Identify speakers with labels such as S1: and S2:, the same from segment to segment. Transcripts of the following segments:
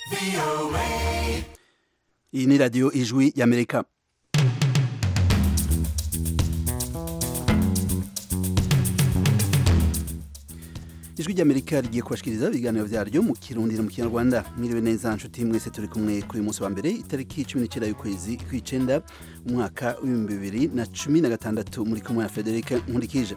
S1: iyi ni radiyo ijwi y'amerika ijwi ry'amerika rigiye kubashikiriza ibiganiro vyaryo mu kirundi no mu kinyarwanda mwiriwe neza nshuti mwese turi kumwe kuri uyu munsi wa mbere itariki cumi n'icenda y'ukwezi kw'icenda umwaka w'ibihumbi bibiri na cumi na gatandatu muri kumwe na frederic nkurikije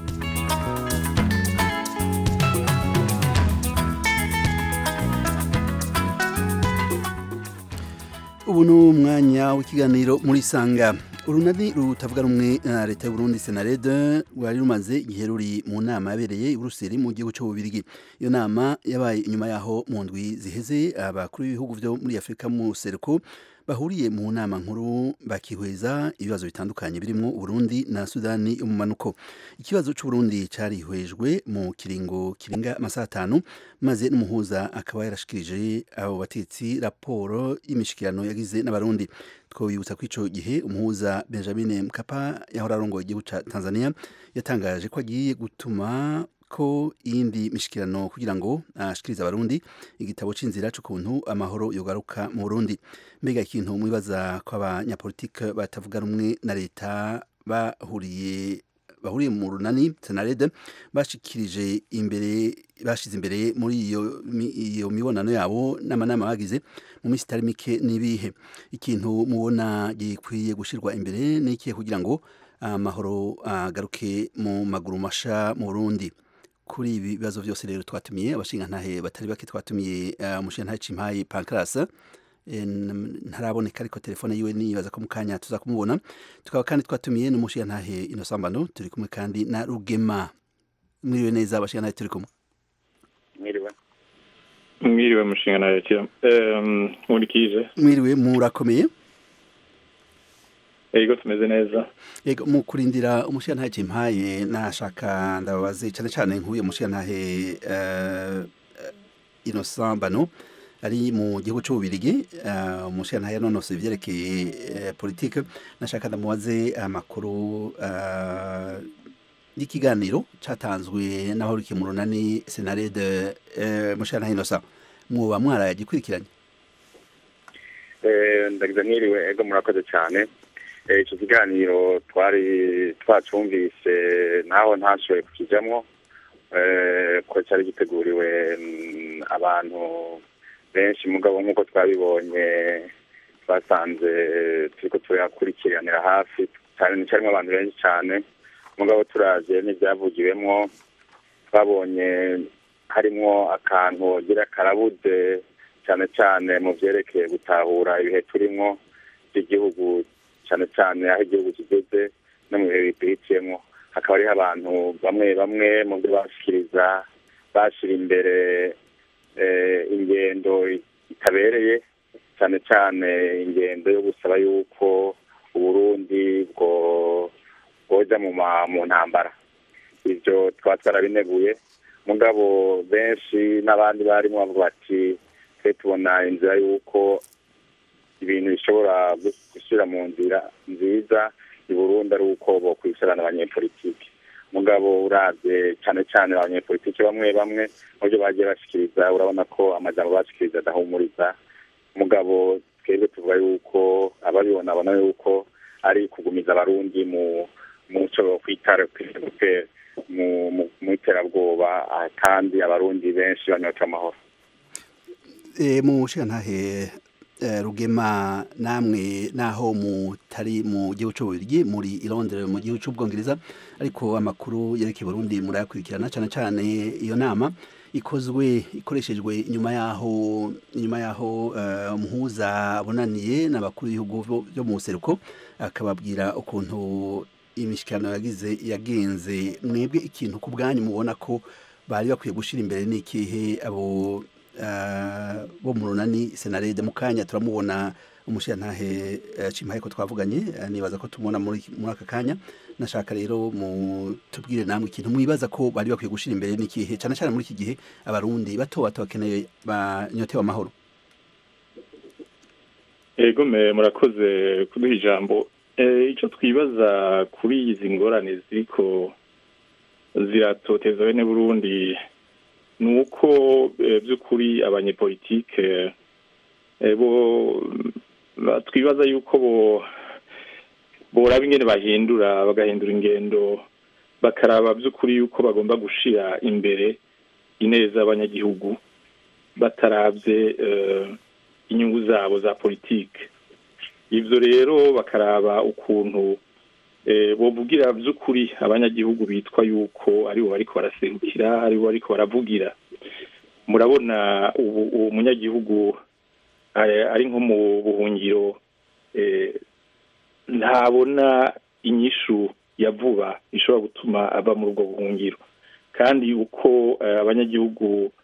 S1: ubu ni umwanya w'ikiganiro muri sanga urunani rutavuga rumwe na leta y'uburundi senarede rwari rumaze igihe ruri mu nama yabereye i buruseli mu gihugu cy'ububirigi iyo nama yabaye inyuma yaho mu ndwi ziheze abakuru b'ibihugu byo muri afurika mu seruko bahuriye mu nama nkuru bakihweza ibibazo bitandukanye birimo Burundi na Sudani yo mu manuko ikibazo c'Uburundi carihwejwe mu kiringo kirenga amasaha atanu maze n'umuhuza akaba yarashikirije abo batetsi raporo y'imishikirano yagize n'abarundi twobibutsa ko ico gihe umuhuza Benjamin Mkapa yahora arongoye igihugu ca Tanzania yatangaje ko agiye gutuma ko iyindi mishikirano kugira ngo ashikirize abarundi igitabo c'inzira c'ukuntu amahoro yogaruka mu Burundi mbega ikintu mwibaza ko abanyapolitike batavuga rumwe na leta bahuriye bahuriye mu runani senarede bashikirije imbere bashize imbere muri iyo iyo mibonano yabo n'amanama bagize mu minsi itari mike n'ibihe ikintu mubona gikwiye gushirwa imbere n'ikihe kugira ngo amahoro agaruke mu maguru masha mu Burundi kuri ibi bibazo byose rero twatumiye abashingantahe batari bake twatumiye umushingantahe Cimpayi Pancras ntaraboneka ariko telefone yiwe nibaza ko mu kanya tuza kumubona tukaba kandi twatumiye n'umushingantahe Inosambano turi kumwe kandi na Rugema mwiriwe neza abashingantahe turi kumwe
S2: mwiriwe
S3: mwiriwe mushingantahe kira nkurikije
S1: mwiriwe murakomeye
S3: Ego tumeze neza.
S1: Ego mu kurindira umushiyantahe Cimpaye nashaka ndababaze cyane cyane nkuye umushiyantahe uh, Innocent Bano ari mu gihugu cy'ububirigi uh, umushiyantahe nonose ivyerekeye uh, politique nashaka ndamubaze amakuru uh, y'ikiganiro catanzwe n'abahurikiye mu runani Senarede uh, umushiyantahe Innocent mwoba mwaragikurikiranye
S2: eh ndagize mwiriwe ego murakoze cyane icyo kiganiro twari twacumvise naho ntashoboye kukijyamo ko cyari giteguriwe abantu benshi mugabo nk'uko twabibonye twasanze turi ko tuyakurikiranira hafi cyane cyarimo abantu benshi cyane mugabo turaje n'ibyavugiwemo twabonye harimo akantu gira karabuze cyane cyane mu byerekeye gutahura ibihe turimo by'igihugu cyane cyane aho igihugu kigeze no mu bihe bihitiyemo hakaba hariho abantu bamwe bamwe mu byo bashikiriza bashyira imbere ingendo itabereye cyane cyane ingendo yo gusaba yuko uburundi bwo bwoja mu ntambara ibyo twaba twarabineguye mugabo benshi n'abandi barimo bavuga bati twe tubona inzira y'uko ibintu bishobora gushyira mu nzira nziza i burundi ari uko bokwicarana abanyepolitiki mugabo urabye cyane cyane abanyepolitiki bamwe bamwe mu byo bagiye bashikiriza urabona ko amajambo bashikiriza adahumuriza mugabo twebwe tuvuga yuko ababibona babona yuko ari kugumiza abarundi mu muco kwitara mu iterabwoba kandi abarundi benshi banyota amahoro
S1: mu nshingantahe rugema namwe naho mutari mu gihugu cy'ububirigi muri i Londres mu gihugu cy'ubwongereza ariko amakuru yerekeye Burundi murayakurikirana cyane cyane iyo nama ikozwe ikoreshejwe inyuma yaho inyuma yaho umuhuza abonaniye n'abakuru b'ibihugu byo mu seruko akababwira ukuntu imishikirano yagize yagenze mwebwe ikintu ku bwanyu mubona ko bari bakwiye gushyira imbere n'ikihe abo bo mu runani senarede mu kanya turamubona umushiyantahe cimpaye ko twavuganye nibaza ko tumubona muri aka kanya nashaka rero tubwire namwe ikintu mwibaza ko bari bakwiye gushyira imbere n'ikihe cyane cyane muri iki gihe abarundi bato bato bakeneye banyotewe amahoro
S3: ego murakoze kuduha ijambo icyo twibaza kuri izi ngorane ziriko ziratoteza bene burundi ni uko by'ukuri abanyepolitike twibaza yuko boraba ingene bahindura bagahindura ingendo bakaraba by'ukuri yuko bagomba gushira imbere ineza y'abanyagihugu batarabye inyungu zabo za politike ibyo rero bakaraba ukuntu bovugira by'ukuri abanyagihugu bitwa yuko aribo bariko baraserukira aribo bariko baravugira murabona ubu uwo munyagihugu ari nko mu buhungiro ntabona inyishu ya vuba ishobora gutuma ava muri ubwo buhungiro kandi uko abanyagihugu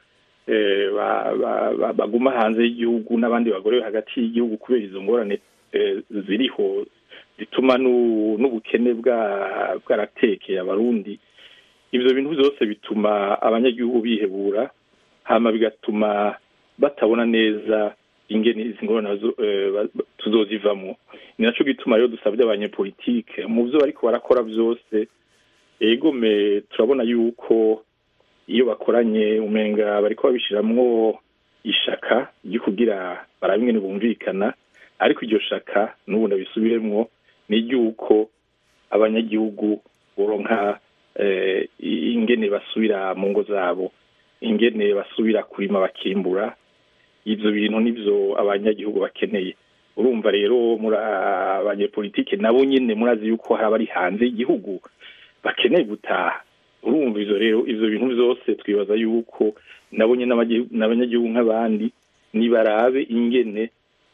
S3: baguma hanze y'igihugu n'abandi bagore hagati y'igihugu kubera izo ngorane ziriho zituma n'ubukene bwaratekeye abarundi ibyo bintu byose bituma abanyagihugu bihebura hama bigatuma batabona neza ingene izi ngorane tuzozivamo ni nacyo gituma rero dusabye abanyepolitike mu byo bariko barakora byose egome turabona yuko iyo bakoranye umenga bariko babishiramwo ishaka ryo kugira barabe ingene bumvikana ariko iryo shaka n'ubu ndabisubiremwo ni iry'uko abanyagihugu boronka ingene basubira mu ngo zabo ingene basubira kurima bakimbura ibyo bintu nibyo abanyagihugu bakeneye urumva rero muri abanyepolitike nabo nyine murazi yuko hari abari hanze y'igihugu bakeneye gutaha urumva ibyo rero ibyo bintu byose twibaza yuko nabo nyine n'abanyagihugu nk'abandi nibarabe ingene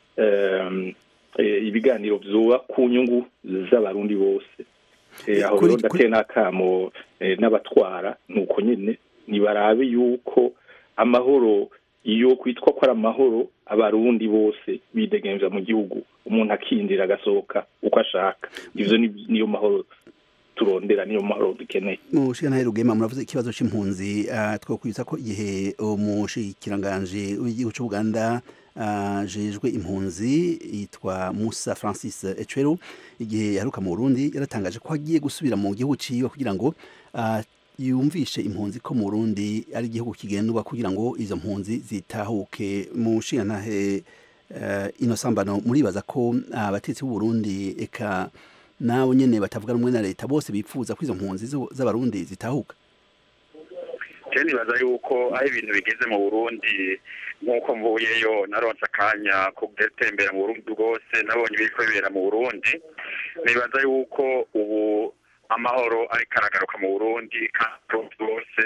S3: ibiganiro byoba ku nyungu z'abarundi bose aho rero ndateye n'akamo n'abatwara ni uko nyine nibarabe yuko amahoro iyo kwitwa ko ari amahoro abarundi bose bidegemvya mu gihugu umuntu akindira agasohoka uko ashaka ivyo niyo mahoro turondera niyo mahoro dukeneye
S1: mushikana rugema muravuze ikibazo c'impunzi uh, twokwibutsa ko igihe umushikiranganje w'igihugu c'Uganda ajejwe uh, impunzi yitwa Musa Francis Echwero igihe yaheruka mu Burundi yaratangaje ko agiye gusubira mu gihugu ciwe kugira ngo uh, yumvishe impunzi ko mu Burundi ari igihugu kigendwa kugira ngo izo mpunzi zitahuke mu nshingantahe uh, ino sambano muribaza ko abatetsi uh, b'u Burundi eka nabo nyene batavuga rumwe na leta bose bipfuza ko izo mpunzi z'abarundi zitahuka
S2: je nibaza yuko aho ibintu bigeze mu Burundi nk'uko mvuyeyo naronse akanya ko gutembera mu Burundi bwose nabonye ibiriko bibera mu Burundi nibaza yuko ubu amahoro ariko aragaruka mu burundi kandi bwose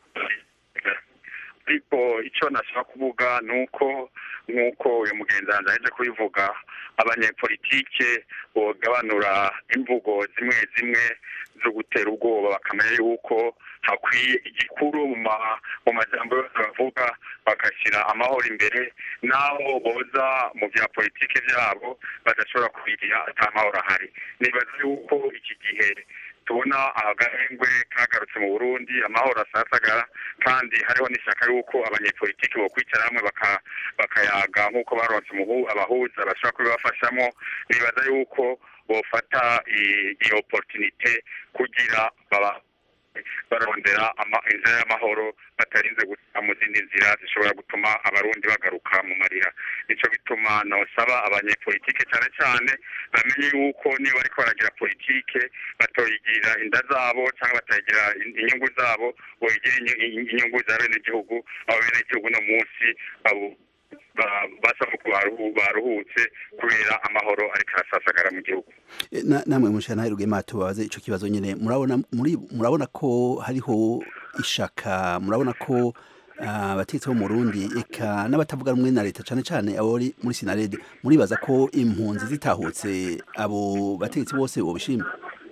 S2: ariko icyo nashaka kuvuga ni uko nk'uko uyu mugenzi wanjye aje kubivuga abanyepolitike bogabanura imvugo zimwe zimwe zo gutera ubwoba bakamenya yuko hakwiye igikuru mu majambo yose bavuga bagashyira amahoro imbere n'aho boza mu bya politike byabo badashobora kubigira ata mahoro ahari nibaza yuko iki gihe tubona agahengwe kagarutse mu burundi amahoro asasagara kandi hariho n'ishyaka y'uko abanyepolitiki bo kwicara hamwe bakayaga nk'uko baronse abahuza bashobora kubibafashamo nibaza yuko bofata iyo oporutinite kugira baba barondera inzira y'amahoro batarinze guca mu zindi nzira zishobora gutuma abarundi bagaruka mu marira nicyo bituma nosaba abanyepolitike cyane cyane bamenye yuko niba ariko baragira politike batoyigira inda zabo cyangwa batayigira inyungu zabo boyigira inyungu za bene gihugu abo bene gihugu no munsi basa ko baruhutse kubera amahoro ariko arasasagara mu gihugu
S1: namwe mushana rugema tubabaze ico kibazo nyene murabona muri murabona ko hariho ishaka murabona ko abatetsi bo mu Burundi eka n'abatavuga rumwe na leta cane cane abo muri Sinarede muribaza ko impunzi zitahutse abo batetsi bose bobishima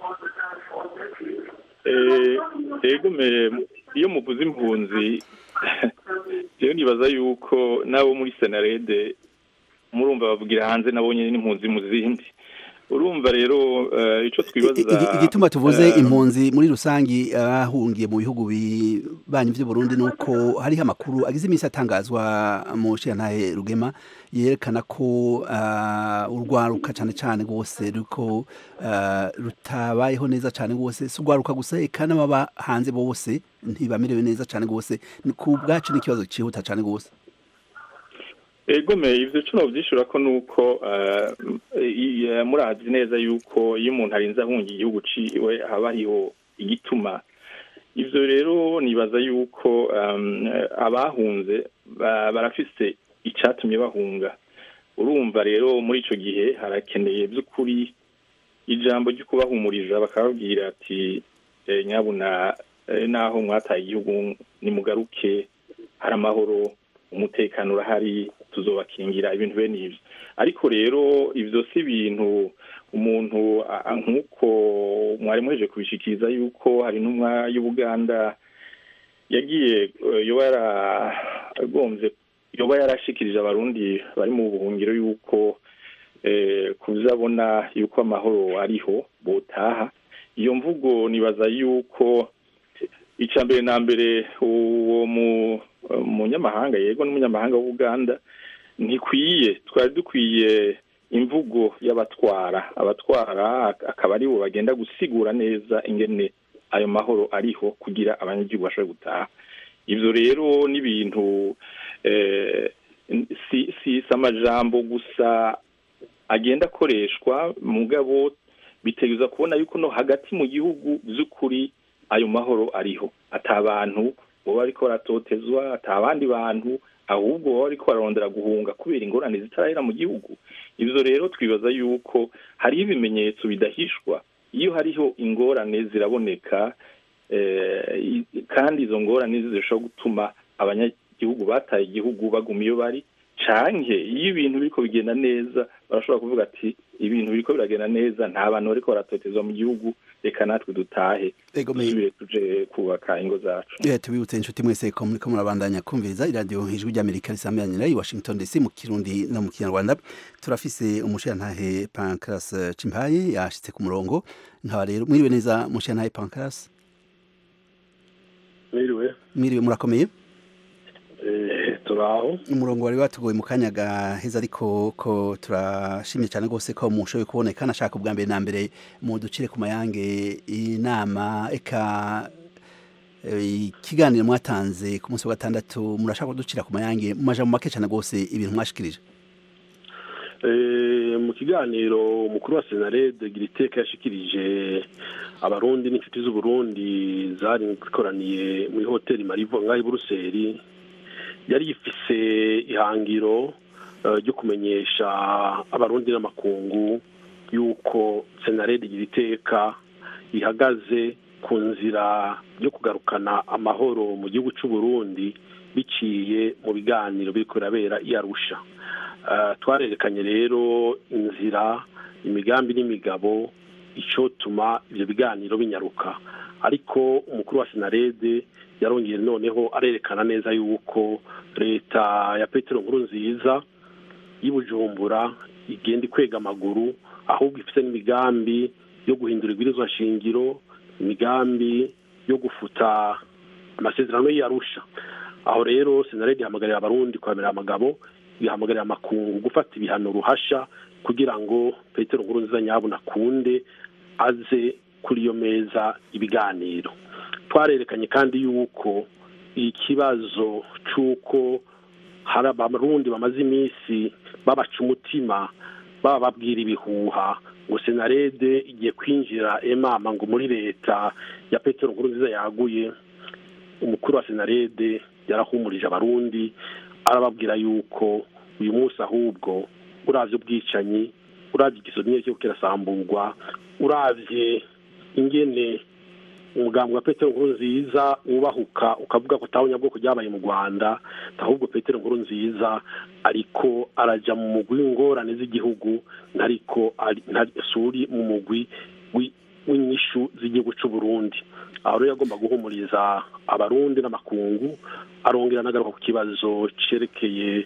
S3: eh ego me iyo muvuze impunzi rero nibaza yuko nabo muri senarede murumva bavugira hanze nabo nyine n'impunzi mu zindi urumva rero icyo twibaza
S1: igituma tuvuze impunzi muri rusangi bahungiye mu bihugu bibanyi by'u Burundi nuko hariho amakuru agize iminsi atangazwa mu ntahe rugema yerekana ko urwaruka cyane cyane rwose ruko rutabayeho neza cyane rwose si urwaruka gusa eka n'ababa hanze bose ntibamerewe neza cyane rwose ku bwacu n'ikibazo cyihuta cyane rwose
S3: egome ivyo co novyishura ko nuko murazi neza yuko iyo umuntu arinze ahunga igihugu ciwe haba hariho igituma ivyo rero nibaza yuko abahunze barafise icatumye bahunga urumva rero muri ico gihe harakeneye vy'ukuri ijambo ryo kubahumuriza bakababwira ati nyabuna naho mwataye igihugu nimugaruke hari amahoro umutekano urahari tuzobakingira ibintu bene ivyo ariko rero ivyo si ibintu umuntu nk'uko mwari muheje kubishikiriza yuko hari intumwa y'ubuganda yagiye yoba yaragombye yoba yarashikirije abarundi bari mu buhungiro yuko kuzabona yuko amahoro ariho botaha iyo mvugo nibaza yuko icya mbere na mbere uwo munyamahanga yego n'umunyamahanga w'ubuganda ntikwiye twari dukwiye imvugo y'abatwara abatwara akaba aribo bagenda gusigura neza ingene ayo mahoro ariho kugira abanyagihugu bashobore gutaha ibyo rero n'ibintu si amajambo gusa agenda akoreshwa mugabo biteguza kubona yuko no hagati mu gihugu by'ukuri ayo mahoro ariho ata abantu baba bariko baratotezwa ata abandi bantu ahubwo baba bariko bararondera guhunga kubera ingorane zitarahera mu gihugu ivyo rero twibaza yuko hariho ibimenyetso bidahishwa iyo hariho ingorane ziraboneka kandi izo ngorane zishobora gutuma abanyagihugu bataye igihugu baguma iyo bari canke iyo ibintu biriko bigenda neza barashobora kuvuga ati ibintu biriko biragenda neza nta bantu bariko baratotezwa mu gihugu reka natwe dutahe dusubire tuje kubaka ingo zacu
S1: yeah, tubibutse inshuti mwese ko muriko murabandanya kumviriza iradiyo ijwi ry'amerika risambiranira i washington dc mu kirundi no mu kinyarwanda turafise umushirantahe pancras cimpaye yashitse ku murongo nkaba rero mwiriwe neza mushirantahe pancras
S4: mwiriwe
S1: mwiriwe murakomeye
S4: turaho
S1: umurongo wari watugoye mu kanya gaheza ariko ko turashimye cyane rwose ko mushoboye kuboneka nashaka ubwa mbere na mbere mu ducire ku mayange inama eka ikiganiro mwatanze ku munsi wa gatandatu murashaka kuducira ku mayange mu majambo make cyane rwose ibintu mwashikirije
S4: mu kiganiro umukuru wa senarede gira iteka yashikirije abarundi n'inshuti z'uburundi zari zikoraniye muri hoteli marivo ngaho i buruseli yari yifise ihangiro ryo kumenyesha abarundi n'amakungu y'uko senarede igira iteka ihagaze ku nzira yo kugarukana amahoro mu gihugu cy'u Burundi biciye mu biganiro biri kurabera i Arusha twarerekanye rero inzira imigambi n'imigabo icotuma ibyo biganiro binyaruka ariko umukuru wa senarede yarongeye noneho arerekana neza yuko leta ya petero nkuru nziza y'ubujumbura igenda ikwega amaguru ahubwo ifite n'imigambi yo guhindura ibwirizwa shingiro imigambi yo gufuta amasezerano y'arusha aho rero senarede ihamagarira abarundi kwamira amagabo ihamagarira amakungu gufata ibihano ruhasha kugira ngo petero nkuru nziza nyabuna akunde aze kuri iyo meza ibiganiro twarerekanye kandi yuko ikibazo cy'uko hari abarundi bamaze iminsi babaca umutima bababwira ibihuha ngo senarede igiye kwinjira emama ngo muri leta ya petero nkuru nziza yaguye umukuru wa senarede yarahumurije abarundi arababwira yuko uyu munsi ahubwo urabye ubwicanyi urabye igisoro cyo kirasamburwa urabye ingene umugambi wa petero nkuru nziza wubahuka ukavuga ko utahunya bwoko ryabaye mu rwanda ahubwo petero nkuru nziza ariko arajya mu mugwi w'ingorane z'igihugu ntariko suri mu mugwi w'inyishu z'igihugu cy'u Burundi aho rero yagomba guhumuriza abarundi n'amakungu arongera anagaruka ku kibazo cyerekeye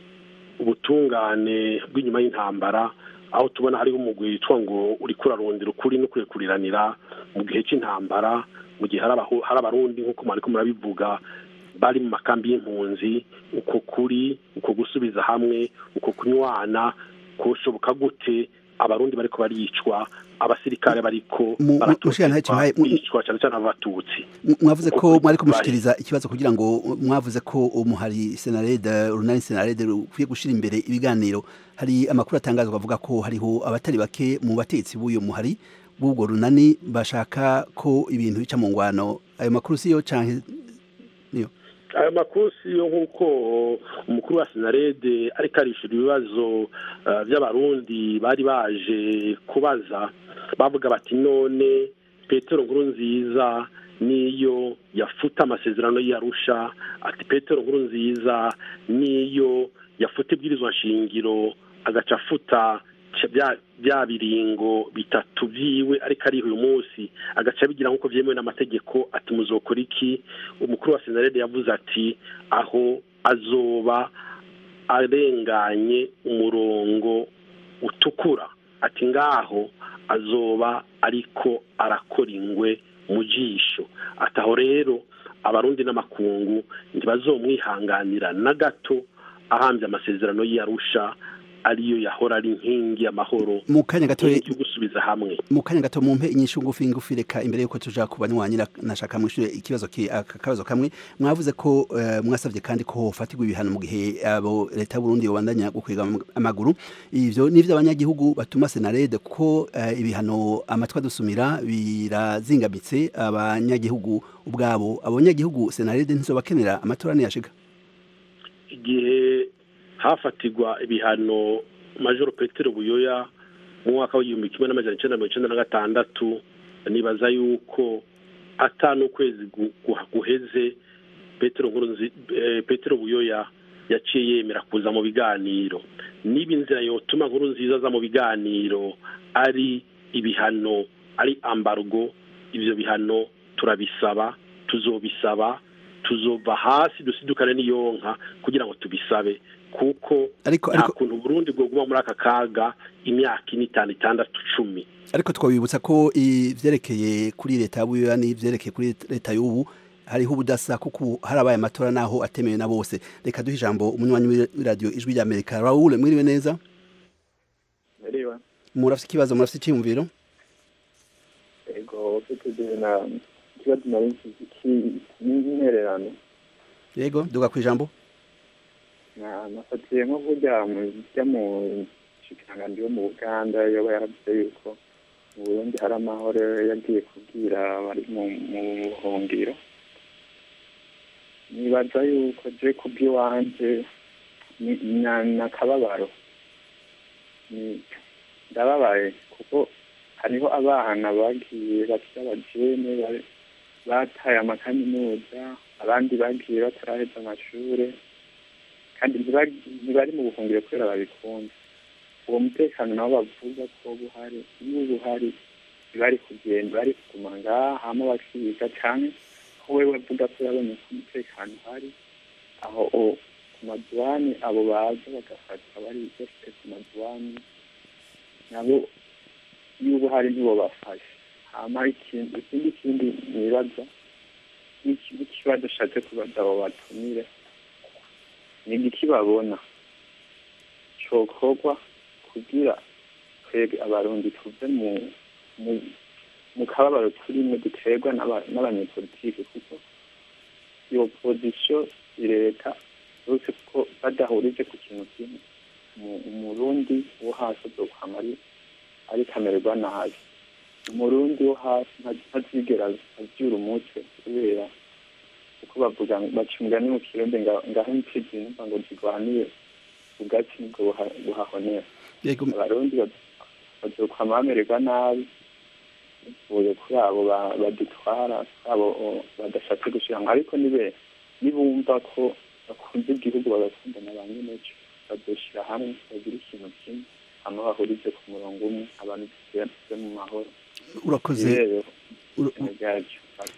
S4: ubutungane bw'inyuma y'intambara aho tubona hariho umugwi witwa ngo uri kurarondera ukuri no kurekuriranira mu gihe cy'intambara mu gihe hari abarundi nk'uko mwari murabivuga bari mu makambi y'impunzi uko kuri uko gusubiza hamwe uko kunywana kushoboka gute abarundi bariko baricwa abasirikare bariko
S1: Mu- mu- mushikana ntacyo muhaye- mu-
S4: baricwa cyane cyane abatutsi
S1: M- mwavuze ko
S4: Uko
S1: mwari
S4: bibaye.
S1: kumushikiriza ikibazo kugira ngo mwavuze ko umuhari senarede urunani senarede rukwiye gushira imbere ibiganiro hari amakuru atangazwa avuga ko hariho abatari bake mu batetsi b'uyo muhari b'ubwo runani bashaka ko ibintu bica mu ngwano ayo makuru siyo canke niyo
S4: ayo makuru siyo nk'uko umukuru wa senarede ariko arishura ibibazo eh, by'abarundi bari baje kubaza bavuga bati none petero nkuru nziza niyo yafuta amasezerano y'arusha ati petero nkuru nziza niyo yafuta ibwirizwa nshingiro agaca afuta ca- bya- bya biringo bitatu vyiwe ariko ariho uyu munsi agaca abigira nk'uko vyemewe n'amategeko ati muzokora iki umukuru wa senarede yavuze ati aho azoba arenganye umurongo utukura ati ngaho azoba ariko arakora ingwe mu jisho ati aho rero abarundi n'amakungu ntibazomwihanganira na gato ahambye amasezerano y'arusha ariyo yahora ari inkingi y'amahoro
S1: mu kanya gato
S4: inkingi yo gusubiza hamwe
S1: mu kanya gato mumpe inyishu ngufi ngufi reka imbere yuko tuja ku banywanyi na- nashaka mwishure ikibazo ki aka kabazo kamwe mwavuze ko eh, mwasavye kandi ko hofatirwa ibihano mu gihe abo leta y'u Burundi yobandanya gukwega am- amaguru ivyo nivyo abanyagihugu batuma senarede ko eh, ibihano amatwa dusumira birazingamitse abanyagihugu ubwabo abanyagihugu senarede ntizobakenera amatora niyashika
S4: igihe hafatirwa ibihano majoro petero buyoya mu mwaka w'igihumbi kimwe n'amajana icenda mirongo icenda na gatandatu nibaza yuko ata n'ukwezi gu- gu- guheze petero nkuru nzi eh, petero buyoya yaciye yemera kuza mu biganiro niba inzira yotuma nkuru nziza aza mu biganiro ari ibihano ari ambargo ivyo bihano turabisaba tuzobisaba tuzova hasi dusidukane n'iyonka kugira ngo tubisabe kuko
S1: ariko
S4: nta
S1: ariko
S4: kuntu Burundi bwoguma muri aka kaga imyaka ine itanu itandatu cumi
S1: ariko twabibutsa ko ivyerekeye kuri leta y'abuyoya n'ivyerekeye kuri leta y'ubu hariho ubudasa kuko ubu harabaye amatora naho atemewe na bose reka duhe ijambo umunywanyi w'iradiyo ijwi rya amerika raul mwiriwe neza
S5: Meriwa.
S1: murafite ikibazo murafite icyiyumviro
S5: Ego tutuze na ikibazo nari nsize ki n'intererano.
S1: yego duga ku ijambo
S5: Na nafatiye nko burya mu bya mu shikiranganji wo mu Uganda yoba yaravuze yuko mu Burundi hari amahoro yagiye kubwira abari mu mu buhungiro. Nibaza yuko je kubw'iwanje ni na- n'akababaro. Ni ndababaye kuko hariho abana bagiye bakiri abajene bari- bataye amakaminuza abandi bagiye bataraheza amashure kandi ntibari ntibari mu buhungiro kubera babikunda uwo mutekano nabo bavuga ko buhari iyo buhari ntibari kugenda bari kuguma ngaha hama bakiga canke ko wewe avuga ko yabonye ko umutekano uhari aho o- ku maduwani abo baza bagafatwa bari bafite ku maduwani nabo iyo ubuhari ntibo bafashe hama ikindi ikindi kindi nibaza n'iki- n'ikibazo ashatse kubaza abo batumire ni igiki babona cokorwa kugira twebwe abarundi tuve mu mu mu kababaro turimo duterwa n'aba- n'abanyepolitike kuko iyo opozisiyo leta bose kuko badahurije ku kintu kimwe Umu- umurundi wo hasi azokwama ari ariko amererwa nabi umurundi wo hasi nta- ntazigera avyura umutwe kubera kuko bavuga ngo- baca umugani mu kirundi nga- ngaho impfizi numva ngo zigwanire ubwatsi nibwo buha- buhahonera
S1: yego
S5: abarundi baz- bazokwama bamererwa nabi bivuye kuri abo ba- badutwara kuri abo o, badashatse gushira ngo ariko nibe nibumva ko bakunze igihugu bagakunda na ba nyeneco bazoshira hamwe bagira ikintu kimwe hama bahurize ku murongo umwe abantu tuve mu mahoro
S1: urakoze
S5: rero
S1: ura-
S5: ibintu byacu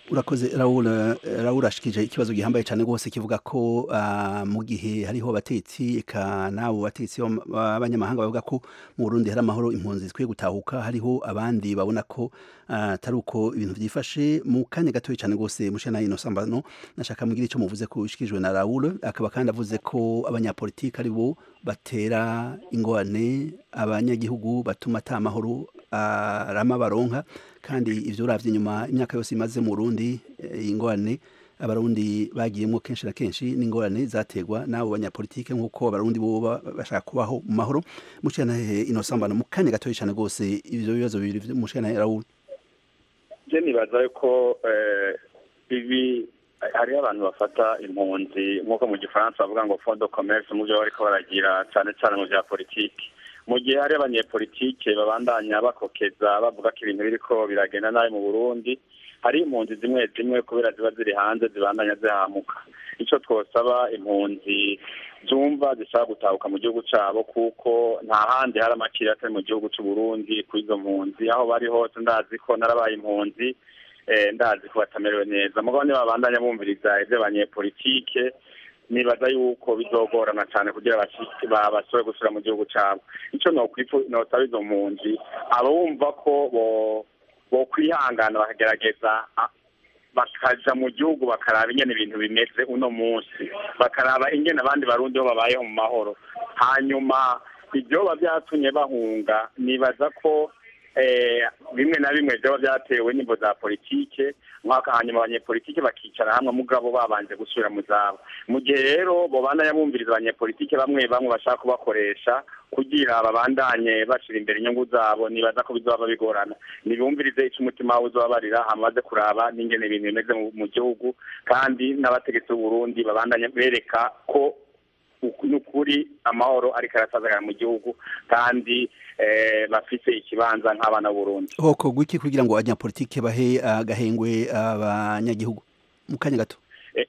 S1: urakoze raul raul ashikije ikibazo gihambaye cyane rwose kivuga ko uh, mu gihe hariho abatetsi eka nabo batetsi b'abanyamahanga bavuga ko mu Burundi hari amahoro impunzi zikwiye gutahuka hariho abandi babona ko atari uh, uko ibintu byifashe mu kanya gatoya cyane rwose mushana ino sambano nashaka mugira icyo muvuze ko ushikijwe na raul akaba kandi avuze ko abanyapolitiki ari bo batera ingorane abanyagihugu batuma ata amahoro arama baronka kandi ivyo uravye inyuma imyaka yose imaze mu Burundi ingorane abarundi bagiyemo kenshi na kenshi n'ingorane zategwa n'abo banyapolitike nk'uko abarundi bo bashaka kubaho mu mahoro mucana hehe ino sambano mu kanya gatoya cyane rwose ivyo bibazo bibiri mucana hehe Raoul
S2: je nibaza yuko ibi hariho abantu bafata impunzi nk'uko mu gifaransa bavuga ngo fond de commerce mu byo bariko baragira cyane cyane mu bya politiki mu gihe hari abanyepolitike babandanya bakokeza bavuga ko ibintu biriko biragenda nabi mu burundi hari impunzi zimwe zimwe kubera ziba ziri hanze zibandanya zihamuka icyo twosaba impunzi zumva zishaka gutahuka mu gihugu cyabo kuko nta handi hari amakiri atari mu gihugu cy'u Burundi kuri izo mpunzi aho bari hose ndazi ko narabaye impunzi ndazi ko batamerewe neza mugabo nibabandanya bumviriza iby'abanyepolitike nibaza yuko bizogorana cyane kugira basore gusubira mu gihugu cyabo icyo nosaba izo mpunzi abumva ko bo kwihangana bakagerageza bakaja mu gihugu bakaraba ingene ibintu bimeze uno munsi bakaraba ingene abandi barundi bo babayeho mu mahoro hanyuma ibyoba byatumye bahunga nibaza ko bimwe na bimwe byaba byatewe n'imbo za politike mwaka hanyuma abanyepolitike bakicara hamwe mugabo babanje gusubira mu zabo mu gihe rero bobandanya bumviriza abanyepolitike bamwe bamwe bashaka kubakoresha kugira babandanye bashira imbere inyungu zabo nibaza ko bizoba bigorana nibumvirize ico umutima wawe uzobabarira hamaze kuraba n'ingene ibintu bimeze mu gihugu kandi n'abategetsi b'uburundi babandanye bereka ko n'ukuri amahoro ariko arasazagara mu gihugu kandi bafite ikibanza nk'abana b'uburundi
S1: hoko gwiki kugira ngo abanyapolitike bahe agahengwe abanyagihugu mu kanya gato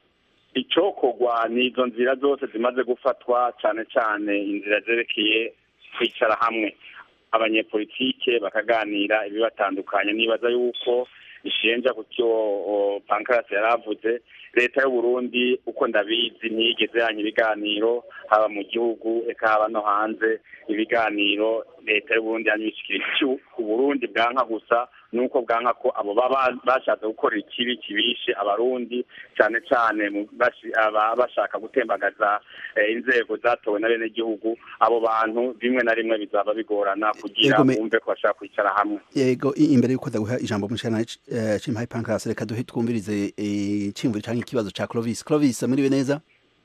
S2: icokogwa ni izo nzira zose zimaze gufatwa cyane cyane inzira zerekeye kwicara hamwe abanyepolitike bakaganira ibibatandukanye nibaza yuko ishenja ku cyo pankarasi yari avuze leta y'uburundi uko ndabizi ntiyigeze yanya ibiganiro haba mu gihugu eka haba no hanze ibiganiro leta y'uburundi yanyibishikira icyo uburundi bwanka gusa nuko bwanka ko abo baba bashatse gukora ikibi kibishe abarundi cyane cyane bashaka gutembagaza inzego zatowe na bene gihugu abo bantu bimwe na rimwe bizaba bigorana kugira bumve ko bashaka kwicara hamwe
S1: yego imbere yuko ndaguha ijambo mushana cimpaye pankras reka duhe twumvirize icimvuro canke ikibazo ca Clovis Clovis muriwe neza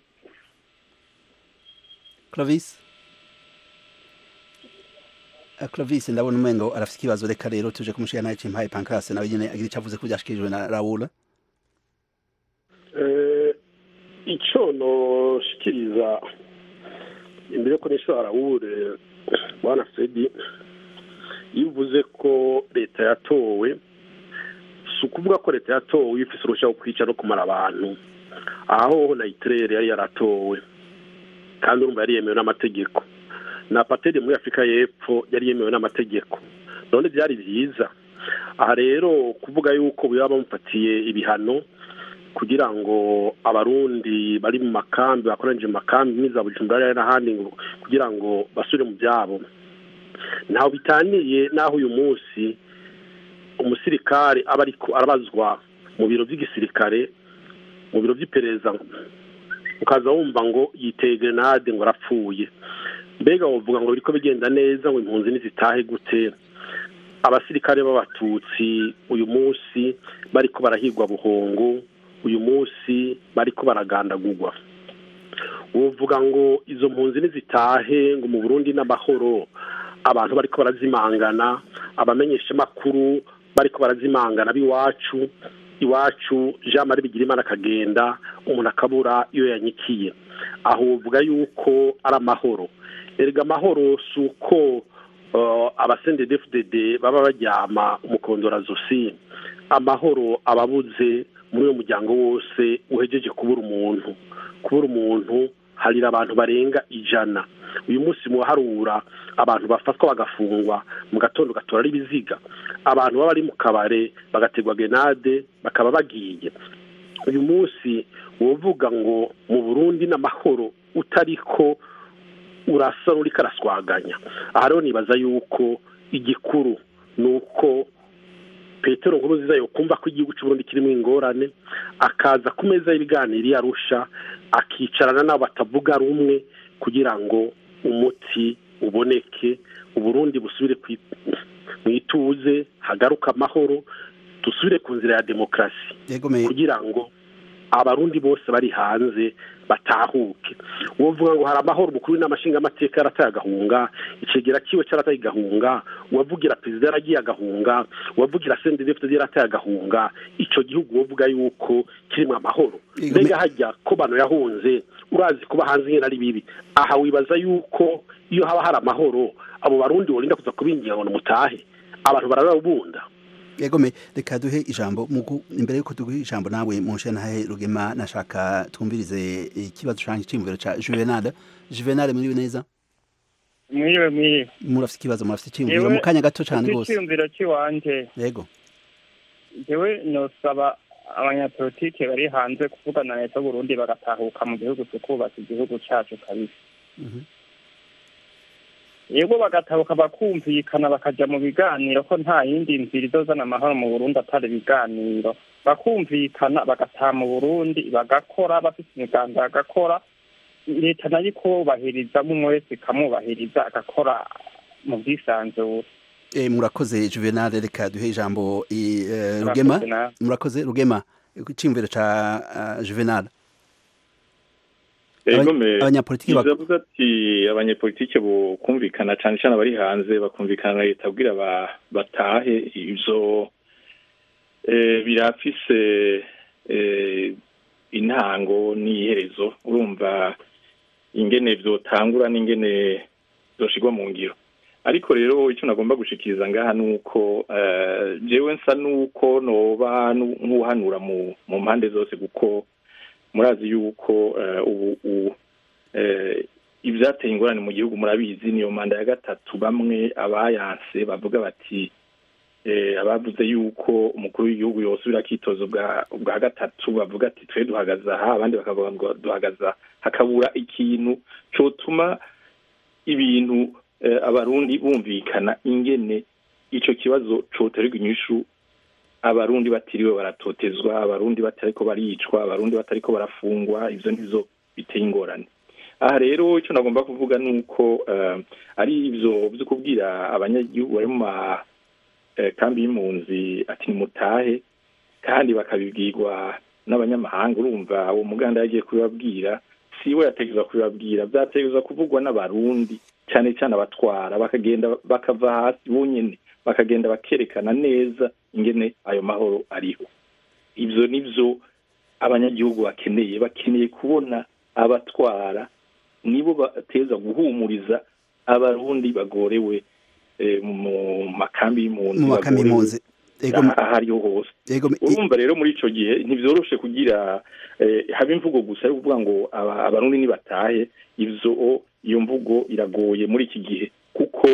S1: Clovis Clovis ndabona umengo arafite ikibazo reka rero tuje kumushira naye cimpaye pankras nawe nyene agira icyo avuze ko byashikirijwe na Raoul
S4: eh ico no shikiriza imbere ko nisho Raoul bwana Fredi yivuze ko leta yatowe si ukuvuga ko leta yatowe ifise urushaho kwica no kumara abantu aho na itirere yari yaratowe kandi urumva yari yemewe n'amategeko na pateri muri afurika y'epfo yari yemewe n'amategeko none byari byiza aha rero kuvuga yuko baba bamufatiye ibihano kugira ngo abarundi bari mu makambi bakoranije mu makambi nk'iza bujumbura n'ahandi kugira ngo basubire mu byabo ntaho bitaniye n'aho uyu munsi umusirikare aba ariko arabazwa mu biro by'igisirikare mu biro by'iperereza ukaza wumva ngo yiteye grenade ngo arapfuye mbega wavuga ngo biriko bigenda neza ngo impunzi nizitahe gute abasirikare b'abatutsi uyu munsi bariko barahigwa buhongo uyu munsi bariko baragandagurwa uvuga ngo izo mpunzi nizitahe ngo mu burundi n'amahoro abantu bariko barazimangana abamenyesha makuru bariko barazimangana b'iwacu iwacu jean marie bigirimana akagenda umuntu akabura iyo yanyikiye aho uvuga yuko ari amahoro erega amahoro si uko abasendedefudede baba baryama umukondora zosi amahoro ababuze muri uwo muryango wose uhejeje kubura umuntu kubura umuntu harira abantu barenga ijana uyu munsi muharura abantu bafatwa bagafungwa mu gatondo gatora ari ibiziga abantu baba bari mu kabare bagategwa genade bakaba bagiye uyu munsi wovuga ngo mu burundi n'amahoro utariko urasa n'uriko araswaganya aha rero nibaza yuko igikuru ni uko petero nkuru nziza yokumva ko igihugu cy'uburundi kirimo ingorane akaza ku meza y'ibiganiro iyo arusha akicarana n'abo batavuga rumwe kugira ngo umuti uboneke uburundi busubire mu ituze hagaruka amahoro dusubire ku nzira ya demokarasi kugira ngo abarundi bose bari hanze batahuke uwavuga ngo hari amahoro umukuru w'inamashinga amateka yarataye agahunga icegera kiwe cyarataye agahunga uwavugira perezida yaragiye agahunga uwavugira sendedefite yarataye agahunga icyo gihugu wovuga yuko kirimo amahoro mbega hajya ko bano yahunze urazi kuba hanze nyine ari bibi aha wibaza yuko iyo haba hari amahoro abo barundi worinda kuza kubingira ngo mutahe abantu barababunda
S1: yegome reka duhe ijambo imbere yuko duhe ijambo nawe munshe ntahe rugema nashaka twumvirize ikibazo canje c'imviro ca Juvenal Juvenal muri neza
S6: mwiwe mwiwe
S1: murafite ikibazo murafite iciyumviro mu kanya gato cane gose
S6: iciyumviro ciwanje
S1: yego
S6: jewe nosaba abanyapolitike bari hanze kuvugana na leta y'uburundi bagatahuka mu gihugu tukubaka igihugu cacu kabisa yego bagatabuka bakumvikana bakaja mu biganiro ko nta yindi nzira izozana amahoro mu burundi atari ibiganiro bakumvikana bagataha mu burundi bagakora bafite imigambi bagakora leta nayo ikubahiriza umwe wese ikamwubahiriza agakora mu bwisanzure
S1: murakoze juvenal reka duhe ijambo rugema murakoze rugema iciyumviro ca juvenal
S3: abanyapolitiki bavuga ati abanyapolitiki kumvikana cyane cyane abari hanze bakumvikana na leta kugira batahe ibyo birafise intango n'iherezo urumva ingene byotangura n'ingene zoshigwa mu ngiro ariko rero icyo nagomba gushikiriza ngaha ni uko jewe nsa n'uko noba nk'uhanura mu mpande zose kuko murazi yuko ubu ibyateye ingorane mu gihugu murabizi niyo manda ya gatatu bamwe abayanse bavuga bati abavuze yuko umukuru w'igihugu yosubira akitozo bwa gatatu bavuga ati twe duhagaze aha abandi bakavuga ngo duhagaze hakabura ikintu cyotuma ibintu abarundi bumvikana ingene icyo kibazo cyoterwa inyishu abarundi batiriwe baratotezwa abarundi batariko baricwa abarundi batariko barafungwa ivyo nizo biteye ingorane aha rero icyo nagomba kuvuga ni uko ari ivyo vyo kubwira abanyagihugu bari mu makambi y'impunzi ati nimutahe kandi bakabibwirwa n'abanyamahanga urumva uwo muganda yagiye kubibabwira siwe yategerezwa kubibabwira vyategerezwa kuvugwa n'abarundi cyane cyane abatwara bakagenda bakava hasi bonyene bakagenda bakerekana neza ingene ayo mahoro ariho ibyo nibyo abanyagihugu bakeneye bakeneye kubona abatwara nibo bateza guhumuriza abarundi bagorewe mu makambi y'impunzi aho ariho hose urumva rero muri icyo gihe ntibyoroshe kugira haba imvugo gusa yo kuvuga ngo abarundi nibatahe ibyo iyo mvugo iragoye muri iki gihe kuko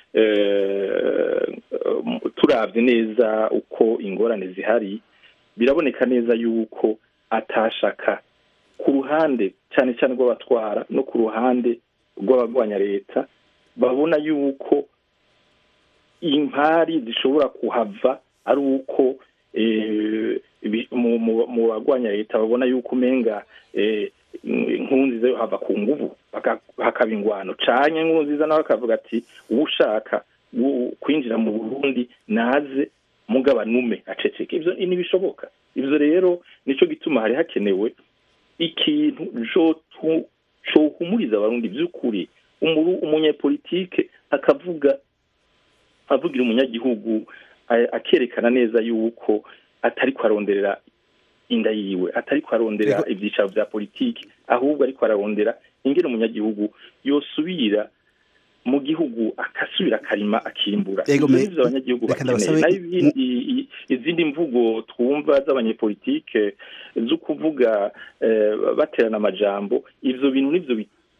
S3: turabye neza uko ingorane zihari biraboneka neza yuko atashaka ku ruhande cyane cyane rw'abatwara no ku ruhande rw'abarwanya leta babona yuko impari zishobora kuhava ari uko mu barwanya leta babona yuko umenga inkuru nziza yo hava ku nguvu hakaba ingwano canye inkuru nziza nawe akavuga ati ushaka kwinjira mu burundi naze mugabanume aceceke ivyo ntibishoboka ivyo rero nico gituma hari hakenewe ikintu cohumuriza abarundi vy'ukuri umunyepolitike akavuga avugira umunyagihugu akerekana neza yuko atariko aronderera inda yiwe atariko arondera ivyicaro vya politiki ahubwo ariko ararondera ingene umunyagihugu yosubira mu gihugu akasubira akarima akimbura ivyo abanyagihugu bakeneye nayo ibindi izindi mvugo twumva z'abanyepolitike zo kuvuga baterana amajambo ivyo bintu nivyo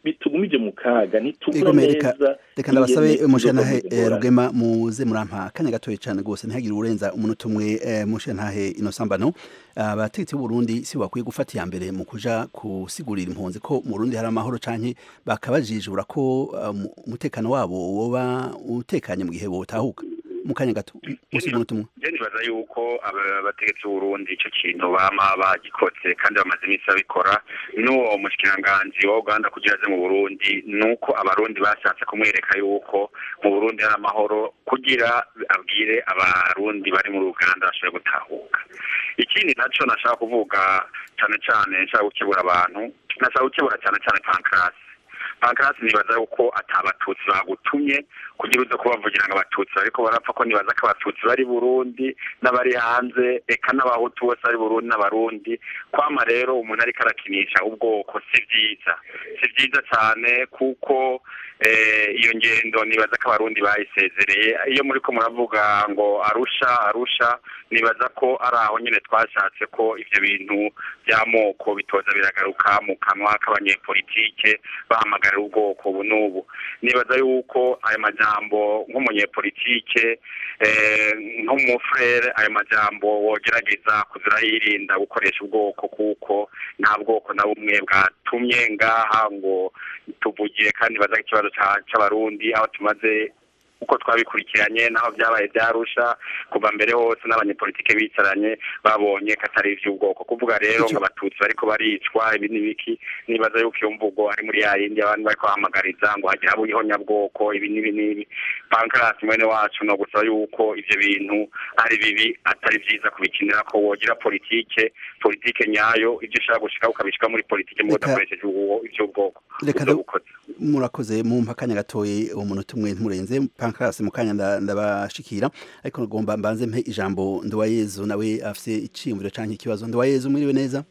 S3: bitugumije mu kaga ntitubona
S1: Igome, reka-
S3: neza
S1: reka ndabasabe
S3: ingene
S1: mushantahe
S3: izo ngorane.
S1: rugema muze murampa akanya gatoya cyane rwose ntihagire urenza umunota umwe eh, mushantahe ino sambano abategetsi b'u Burundi si bakwiye gufata iya mbere mu kuja kusigurira impunzi ko mu Burundi hari amahoro canke bakabajijura ko uh, mu- umutekano wabo woba utekanye mu gihe botahuka mu kanya gato musi umunota umwe
S2: je nibaza yuko aba- abategetsi b'uburundi ico kintu bama bagikoze kandi bamaze iminsi babikora n'uwo mushikiranganji wa uganda kugira aze mu burundi nuko abarundi bashatse kumwereka yuko mu burundi hari amahoro kugira abwire abarundi bari muri uganda bashobore gutahuka ikindi naco nashaka kuvuga cane cane nshaka gukebura abantu nashaka gukebura cane cane pankrasi pankrasi nibaza yuko atabatutsi bagutumye kugira uze kubavugira ngo abatutsi bariko barapfa ko nibaza ko abatutsi bari burundi n'abari hanze eka n'abahutu bose bari burundi n'abarundi kwama rero umuntu ariko arakinisha ubwoko si vyiza si vyiza cane kuko eh, iyo ngendo nibaza ko abarundi bayisezereye iyo muriko muravuga ngo arusha arusha nibaza ko ari aho nyene twashatse ko ivyo bintu by'amoko bitoza biragaruka mu kanwa k'abanyepolitike bahamagarira ubwoko ubu n'ubu nibaza yuko ayo majambo nk'umunyepolitike eh, nk'umufrere ayo majambo wogerageza kuzira yirinda gukoresha ubwoko kuko nta bwoko na bumwe bwatumye ngaha ngo tuvugiye kandi baza ikibazo ca- c'abarundi aho tumaze uko twabikurikiranye naho byabaye byarusha kuva mbere hose n'abanyepolitike bicaranye babonye ko atari ivy'ubwoko kuvuga rero ngo abatutsi bariko baricwa ibi n'ibiki nibaza yuko iyo mvugo ari muri ya yindi abantu bariko bahamagariza ngo hagire abo ihonyabwoko ibi n'ibi n'ibi pankarasi mwene wacu no gusaba yuko ivyo bintu ari bibi atari vyiza kubikinira ko wogira politike politike nyayo ivyo ushaka gushika ukabishika muri politike mu
S1: Reka-
S2: udakoresheje uwo- ivy'ubwoko
S1: Reka
S2: Uzo
S1: du-
S2: bukoze.
S1: murakoze mumpa akanya gatoye umunota umwe ntimurenze pankarasi mu kanya nda- ndabashikira ariko ngomba mbanze mpe ijambo nduwayezu nawe afise iciyumviro canke ikibazo nduwayezu mwiriwe neza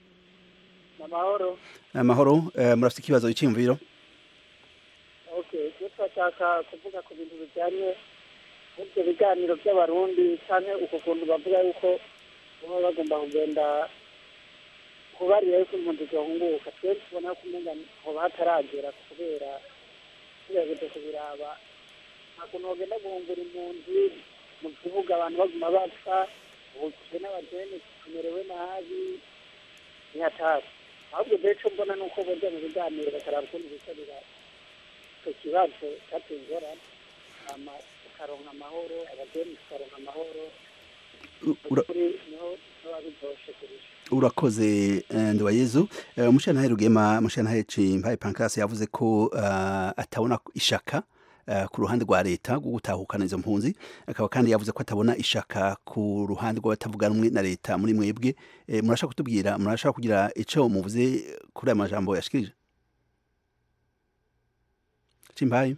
S7: amahoro
S1: amahoro eh, murafise ikibazo iciyumviro
S7: okay ibyo turashaka kuvuga ku bintu bijyanye n'ibyo biganiro by'abarundi cyane uko kuntu bavuga yuko baba bagomba kugenda kubarira yuko impunzi zihunguka twe tubona ko umenga hoba hataragera kubera tugerageje kubiraba nta kuntu bagenda guhungura impunzi mu kibuga abantu baguma bapfa ubukire n'abajene tumerewe nabi ntihatari ahubwo mbere icyo mbona ni uko bajya mu biganiro bakaraba ukuntu bitabira icyo kibazo cyateye ingorane hama tukaronka amahoro abageni tukaronka amahoro
S1: Ura-
S7: kuri niho biba biryoshe kurusha
S1: urakoze eh, nduwayezu Eh, umushantahe rugema umushantahe cimpaye pankarasi yavuze ko eh, atabona ishaka eh, ku ruhande rwa leta rwo gutahukana izo mpunzi akaba kandi yavuze ko atabona ishaka ku ruhande rw'abatavuga rumwe na leta muri mwebwe Eh, murashaka kutubwira murashaka kugira ico muvuze kuri aya majambo yashikirije cimpaye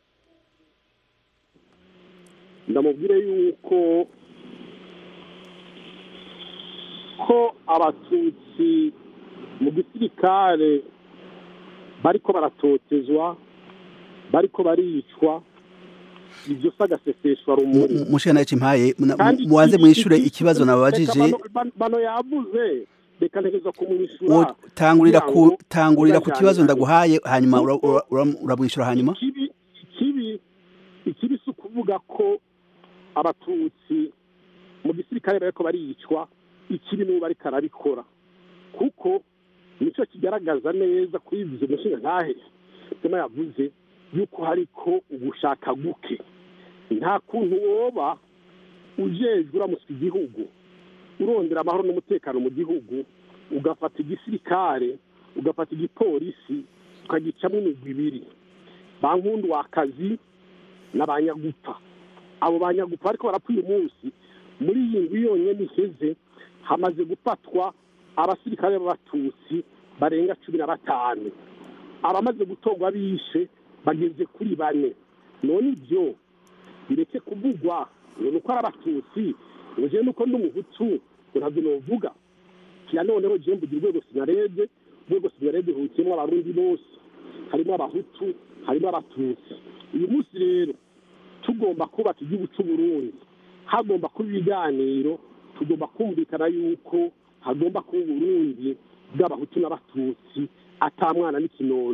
S4: ndamubwire yuko ko abatutsi mu gisirikare bariko baratotezwa bariko baricwa ibyo si agaseseshwa rumuri
S1: umushantahe cimpaye muna-
S4: Kandi
S1: mu- mubanze
S4: iki-
S1: mwishure
S4: iki-
S1: ikibazo
S4: reka
S1: nababajije
S4: bano- bano- bano yavuze reka ntegereza kumwishyura
S1: Wo- tangurira ku
S4: kugira ngo
S1: tangurira ku kibazo
S4: tujajane.
S1: ndaguhaye hanyuma ura-
S4: Kuko-
S1: ura- ura- uramwishyura hanyuma
S4: ikibi ikibi ikibi si ukuvuga ko abatutsi mu gisirikare bariko baricwa ikibi n'ubu bariko arabikora kuko nicyo kigaragaza neza kuri ivyo mushinga ntahe sema yavuze yuko hariko ugushaka guke nta kuntu woba ujejwe uramuswa igihugu urondera amahoro n'umutekano mu gihugu ugafata igisirikare ugafata igipolisi ukagicamo imigwi ibiri ba nkundu wakazi na ba nyagupa abo ba nyagupa ariko barapfa uyu munsi muri iyi ndwi yonyine iheze hamaze gufatwa abasirikare b'abatutsi barenga cumi na batanu abamaze gutorwa bishe bageze kuri bane none ibyo bireke kuvugwa ngo ni uko ari abatutsi ngo jewe nuko ndi umuhutu ngo ntabyo novuga kira noneho jewe mbugira urwego sinarede urwego sinarede ruhukiyemo abarundi bose harimo abahutu harimo abatutsi uyu munsi rero tugomba kubaka igihugu cy'uburundi hagomba kuba ibiganiro tugomba kumvikana yuko hagomba kuba uburundi bw'abahutu n'abatutsi ata mwana n'ikinono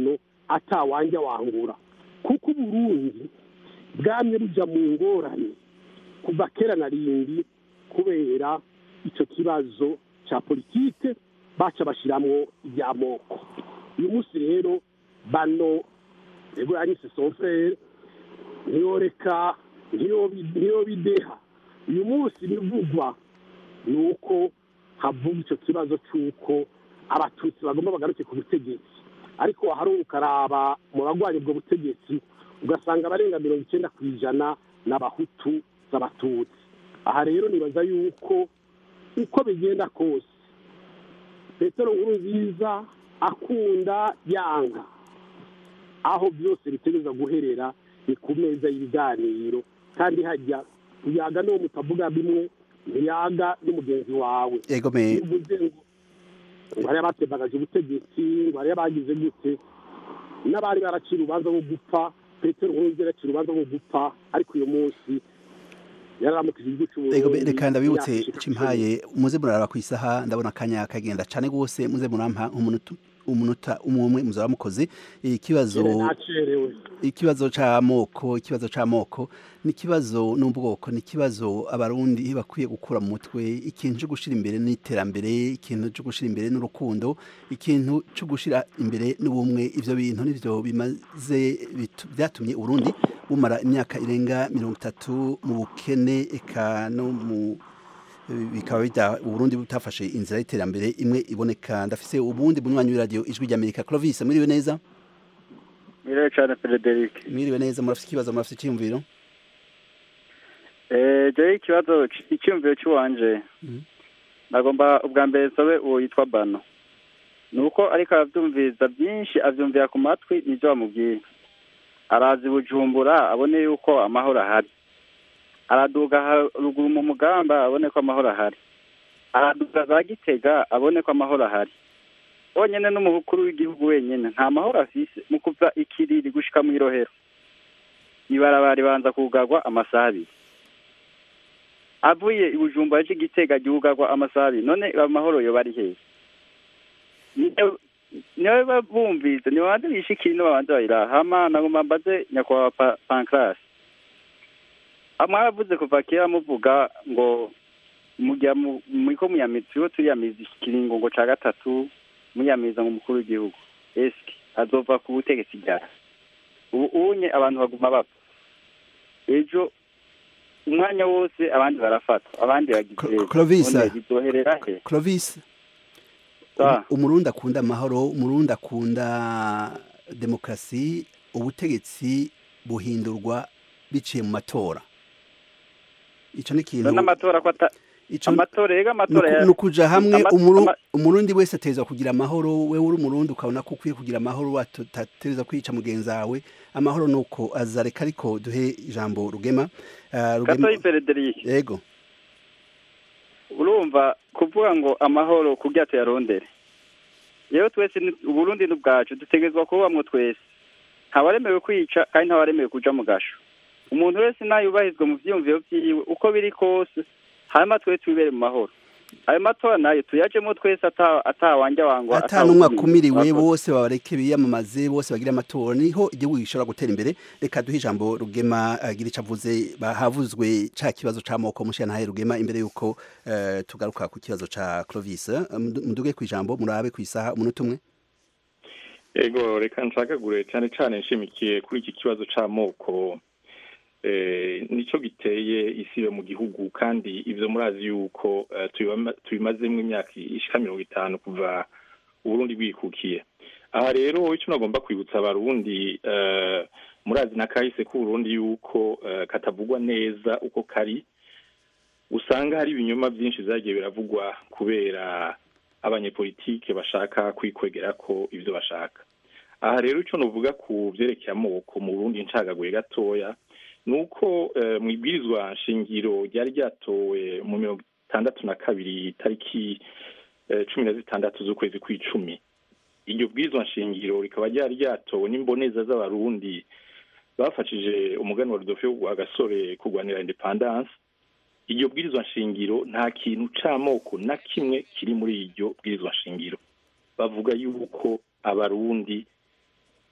S4: atawanja wangura kuko uburundi bwamye buja mu ngorane kuva kera na rindi kubera icyo kibazo cya politike baca bashiramwo iby'amoko uyu munsi rero bano ego yanyise sonfrere ntiyoreka ntiyobideha uyu munsi bivugwa ni uko havuga icyo kibazo cy'uko abatutsi bagomba bagaruke ku butegetsi ariko waharuka ukaraba mu bagwanya ubwo butegetsi ugasanga abarenga mirongo icyenda ku ijana n'abahutu z'abatutsi aha rero nibaza yuko uko bigenda kose petero nkuru nziza akunda yanga aho byose bitegereza guherera ni ku meza y'ibiganiro kandi hajya uyaga n'uwo mutavuga bimwe ntiyaga n'umugenzi wawe
S1: egomeye
S4: bivuze ngo ngo hariya batembagaje ubutegetsi ngo hariya bagize gute n'abari baracira urubanza rwo gupfa petero nkuru nziza yaracira urubanza rwo gupfa ariko uyu munsi yararamukije igihugu
S1: Ego
S4: cy'uburundi
S1: reka ndabibutse
S4: imyaka ishika
S1: cimpaye muze muraraba ku isaha ndabona akanya kagenda cane gose muze murampa nk'umunota umunota umwe umwe muzaba mukoze ikibazo
S4: icumi. nacerewe
S1: ikibazo c'amoko ikibazo c'amoko ni ikibazo n'ubwoko ni ikibazo abarundi bakwiye gukura mu mutwe ikintu cyo gushira imbere n'iterambere ikintu cyo gushira imbere n'urukundo ikintu cyo gushira imbere n'ubumwe ivyo bintu nivyo bimaze bitu- byatumye uburundi bumara imyaka irenga mirongo itatu mu bukene eka no mu bikaba bita uburundi butafashe inzira y'iterambere imwe iboneka ndafise ubundi bunywanyi w'iradiyo ijwi ry'amerika clovis mwiriwe neza
S8: Mire cyane Frederic.
S1: mwiriwe neza murafise ikibazo murafise icyiyumviro
S8: Eh, je ikibazo c- icyumviro cy'uwanje.
S1: Mhm.
S8: Nagomba ubwa mbere nsobe uwo yitwa Bano. Nuko ariko aravyumviriza byinshi avyumvira ku matwi nivyo bamubwiye. Arazi Bujumbura abone yuko amahoro ahari. Araduga haruguru mu mugamba abone ko amahoro ahari. Araduga za Gitega abone ko amahoro ahari. Onyene n'umukuru w'igihugu wenyene nta mahoro afise mu kuva ikiriri gushika mu irohero. Ibarabara ribanza kugarwa amasaha abiri. avuye i bujumbura aje igitega gihugarwa amasaha abiri none amahoro yoba ari hehe Niyo- niwe babumvise nibabanze bishikire ino babanze bayiraha hama nagomba mbaze nyakubahwa Pa- pancras mwaravuze kuva kera muvuga ngo mujya mu- muriko muyamiza turiho turiyamiza ikiringo ngo ca gatatu muyamiza ngo umukuru w'igihugu eske azova ku butegetsi ryari ubu unye abantu baguma bapfa ejo umwanya wose abandi barafatwa abandi bagize
S1: Clo- Clovis.
S8: none bizoherera he
S1: clovis
S8: Sa.
S1: umurundi akunda amahoro umurundi akunda demokarasi ubutegetsi buhindurwa biciye mu matora ico ni ikintu
S8: none amatora ko ata
S1: ico
S8: amatora rega amatora ya-
S1: ni ukuja hamwe
S8: ama-
S1: umuru-
S8: ama-
S1: umurundi wese atezwa kugira amahoro wewe uri umurundi ukabona ko ukwiye kugira amahoro atatereza kwica mugenzi wawe amahoro nuko azareka ariko duhe ijambo rugema Ah, rugema
S8: gatoyi Frederic
S1: yego
S8: urumva kuvuga ngo amahoro kugira tuyarondere rero twese ni- uburundi ni ubwacu dutegerezwa kubamwo twese ntawaremewe kwica kandi ntawaremewe kuja mu gasho umuntu wese nayubahizwe mu vyiyumviro vyiwe uko biri kose hanyuma twese twibere mu mahoro ayo matora nayo tuyajemo twese ata- atawanja wangwa
S1: ata n'umwe
S8: atawukumira.
S1: akumiriwe
S8: Murakoze.
S1: bose babareke biyamamaze bose bagira amatora niho igihugu gishobora gutera imbere reka duhe ijambo rugema agira ico avuze ba- havuzwe ca kibazo c'amoko mushyantahe rugema imbere yuko eh, tugaruka ku kibazo ca clovis Eh, mudu- muduge ku ijambo murabe ku isaha umunota umwe
S3: ego reka nshakagure cyane cyane nshimikiye kuri iki kibazo c'amoko eh, nico giteye isi yo mu gihugu kandi ivyo murazi yuko eh, tubibama- tubimazemwo imyaka ishika mirongo itanu kuva uburundi bwikukiye aha rero icyo nagomba kwibutsa abarundi eh, murazi na kahise k'uburundi yuko eh, katavugwa neza uko kari usanga hari ibinyoma byinshi vyagiye biravugwa kubera abanyepolitike bashaka kwikwegera ko ivyo bashaka aha rero ico novuga ku vyerekeye amoko mu burundi ncagaguye gatoya ni uko eh, mu ibwirizwa nshingiro ryari ryatowe mu mirongo itandatu na kabiri tariki eh, cumi na zitandatu z'ukwezi kw'icumi iryo bwirizwa nshingiro rikaba ryari ryatowe n'imboneza z'abarundi bafashije umuganwa Rudolphe Rwagasore kurwanira independance iryo bwirizwa nshingiro nta kintu c'amoko na kimwe kiri muri iryo bwirizwa nshingiro bavuga yuko abarundi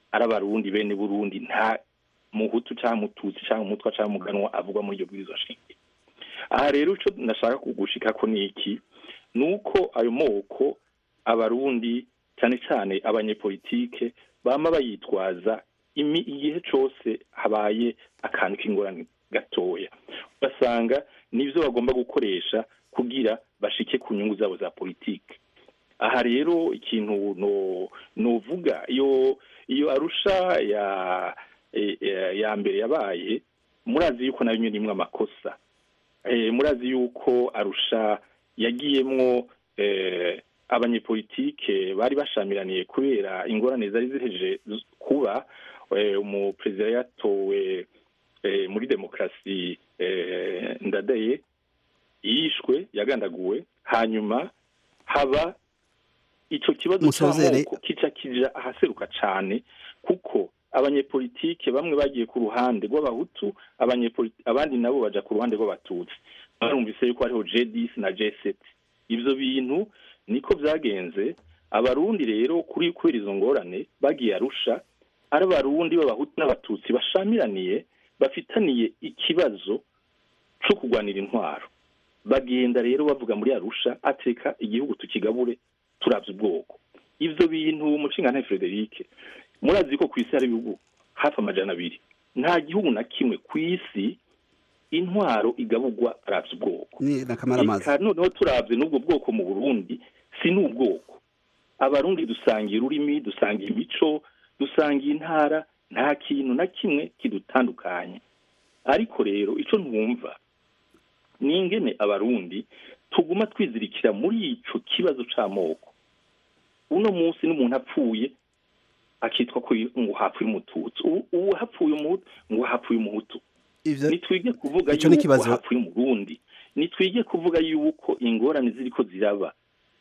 S3: ari abarundi bene burundi nta muhutu cyangwa mututsi cyangwa umutwa cyangwa umuganwa avugwa muri iryo bwirizwa shingiro aha rero icyo nashaka kugushika ko ni iki ni uko ayo moko abarundi cyane cyane abanyepolitike bama bayitwaza imi igihe cyose habaye akantu k'ingorane gatoya ugasanga nibyo bagomba gukoresha kugira bashike ku nyungu zabo za politike aha rero ikintu no novuga iyo iyo arusha ya e- e- ya mbere yabaye murazi yuko nayo nyine imwe amakosa Eh, murazi yuko arusha yagiyemwo eh, abanyepolitike bari bashamiraniye kubera ingorane zari zihejeje z- kuba eh, umuperezida yatowe eh, muri demokarasi eh, ndadaye yishwe yagandaguwe hanyuma haba ico kibazo
S1: Musozere.
S3: c'amoko kica kija ahaseruka cane kuko abanyepolitike bamwe bagiye ku ruhande rw'abahutu abanyepoli- abandi nabo baja ku ruhande rw'abatutsi barumvise yuko hariho j10 na j7 ivyo bintu niko vyagenze abarundi rero kuri kubera izo ngorane bagiye arusha ari abarundi b'abahutu n'abatutsi bashamiraniye bafitaniye ikibazo co kurwanira intwaro bagenda rero bavuga muri arusha ateka igihugu tukigabure turavye ubwoko ivyo bintu umushingantahe frederic murazi ko ku isi hari ibihugu hafi amajana abiri nta gihugu na kimwe ku isi intwaro igaburwa aravye ubwoko
S1: ni nakamara amazi
S3: Eka noneho turavye n'ubwo bwoko mu burundi si n'ubwoko abarundi dusangiye ururimi dusangiye imico dusangiye intara nta kintu na kimwe kidutandukanye ariko rero ico ntumva ni ingene abarundi tuguma twizirikira muri ico kibazo c'amoko uno munsi n'umuntu apfuye akitwa ko ngo hapfuye umututsi ubu ubu hapfuye umuhutu ngo hapfuye umuhutu
S1: ivyo
S3: nitwige kuvuga
S1: Ico ni
S3: yuko
S1: ikibazo.
S3: hapfuye umurundi nitwige kuvuga yuko ingorane ziriko ziraba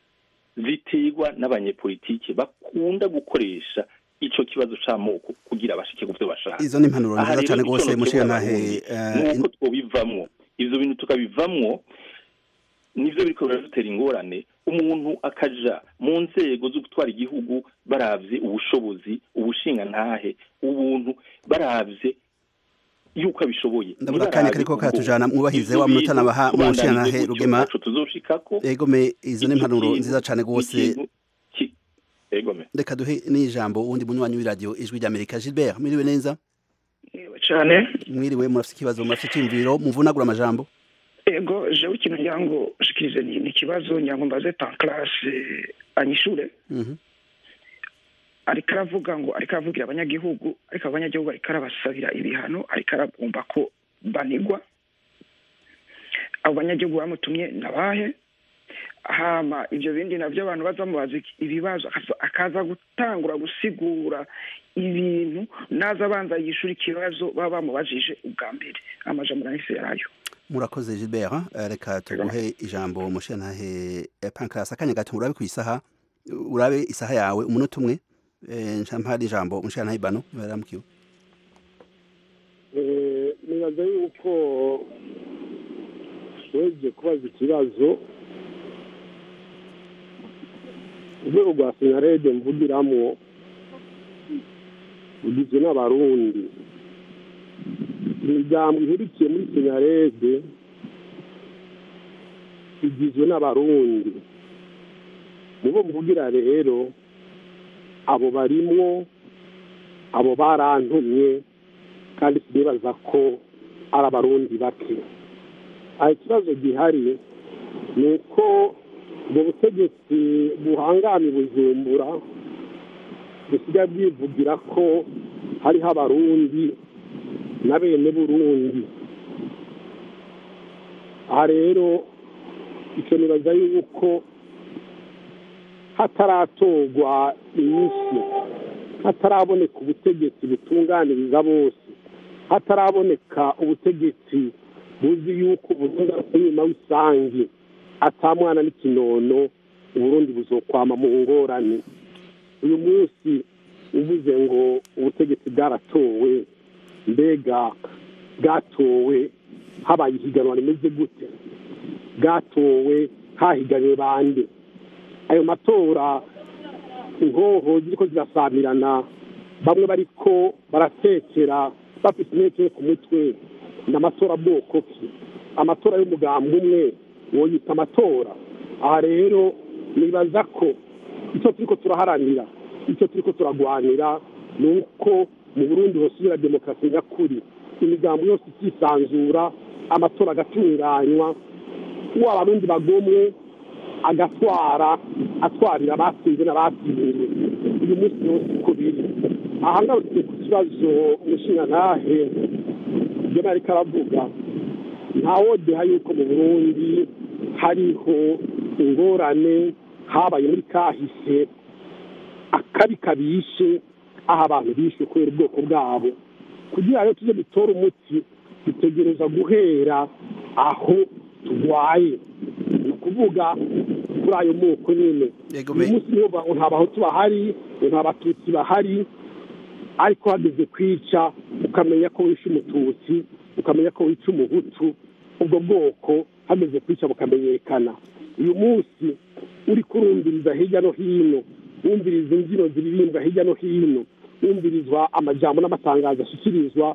S3: ziterwa n'abanyepolitike bakunda gukoresha ico kibazo c'amoko kugira bashike ku vyo bashaka
S1: izo ni impanuro
S3: Aha
S1: nziza
S3: rero
S1: cyane
S3: ico
S1: rwose
S3: notebura
S1: mushigantahe
S3: Abarundi,
S1: eh,
S3: nuko twobivamwo ivyo bintu tukabivamwo nivyo biriko biradutera ingorane umuntu akaja mu nzego zo gutwara igihugu baravye ubushobozi ubushingantahe ubuntu baravye yuko abishoboye
S1: ndabona akanya kariko katujana mwubahirize wa munota nabaha mu nshingantahe rugema
S3: tuzoshikako
S1: egome izo ni impanuro
S3: Ikintu-
S1: nziza cyane rwose
S3: ikintu ki- egome
S1: reka duhe n'ijambo uwundi munywanyi w'iradiyo ijwi ry'amerika gilbert mwiriwe neza
S9: cyane
S1: mwiriwe murafite ikibazo murafite icyumviro muvunagura amajambo
S9: ego jewe ikintu ngira ngo shikirize ni ni ikibazo ngira ngo mbaze tankarase anyishure
S1: Mhm.
S9: ariko aravuga ngo ariko aravugira abanyagihugu ariko abanyagihugu ariko arabasabira ibihano ariko arabumva ko banigwa abo banyagihugu bamutumye nabahe hama ivyo bindi navyo abantu baza bamubaza iki- ibibazo akaza- akaza gutangura gusigura ibintu naza abanza yishura ikibazo baba bamubajije ubwa mbere amajambo nahise yarayo
S1: murakoze gilbert eh, reka tuguhe ijambo mushigantahe eh, pancras akanya gato urabe ku isaha urabe isaha yawe umunota umwe eh, nca mpari ijambo mushigantahe bano baramukiwe
S10: Eh, nibaza yuko weje kubaza ikibazo urwego rwa sinarede mvugiramwo rugizwe n'abarundi imiryango ihurikiye muri sinarede igizwe n'abarundi mu bo mvugira rero abo barimwo abo barantumye kandi sinibaza ko ari abarundi bake aha ikibazo gihari ni uko ubwo butegetsi buhangana bujumbura busigaye bwivugira ko hariho abarundi na bene burundi aha rero icyo nibaza yuko hataratorwa inyinshi hataraboneka ubutegetsi butunganiriza bose hataraboneka ubutegetsi buzi yuko uburundi ari inyuma w'isange atamwana n'ikinono uburundi buzokwama mu ngorane uyu munsi uvuze ngo ubutegetsi bwaratowe mbega bwatowe habaye ihiganwa rimeze gute bwatowe hahiganiwe bande ayo matora inkoho ziriko zirasamirana bamwe bariko baratekera bafite inteke ku mutwe ni amatora bwoko ki amatora y'umugambi umwe woyita amatora aha rero nibaza ko icyo turiko turaharanira icyo turiko turagwanira ni uko mu burundi hosubira demokarasi nyakuri imigambo yose ikisanzura amatora agatunganywa uwo abarundi bagomwe agatwara atwarira abatsinze n'abatsinze uyu munsi yose uko biri aha ngarutse ku kibazo umushingantahe ibyo nariko aravuga ntawodeha yuko mu burundi hariho ingorane habaye muri kahise akabi kabishe aho abantu bishwe kubera ubwoko bwabo kugira ngo tuze dutore umuti dutegereza guhera aho turwaye ni ukuvuga kuri ayo moko nyine uyu munsi niyo ngo nta bahutu bahari ngo nta batutsi bahari ariko hageze kwica ukamenya ko wishe umututsi ukamenya ko wica umuhutu ubwo bwoko hageze kwica bukamenyekana uyu munsi uri kurumviriza hirya no hino wumviriza imbyino ziririmbwa hirya no hino wumvirizwa amajambo n'amatangazo ashyikirizwa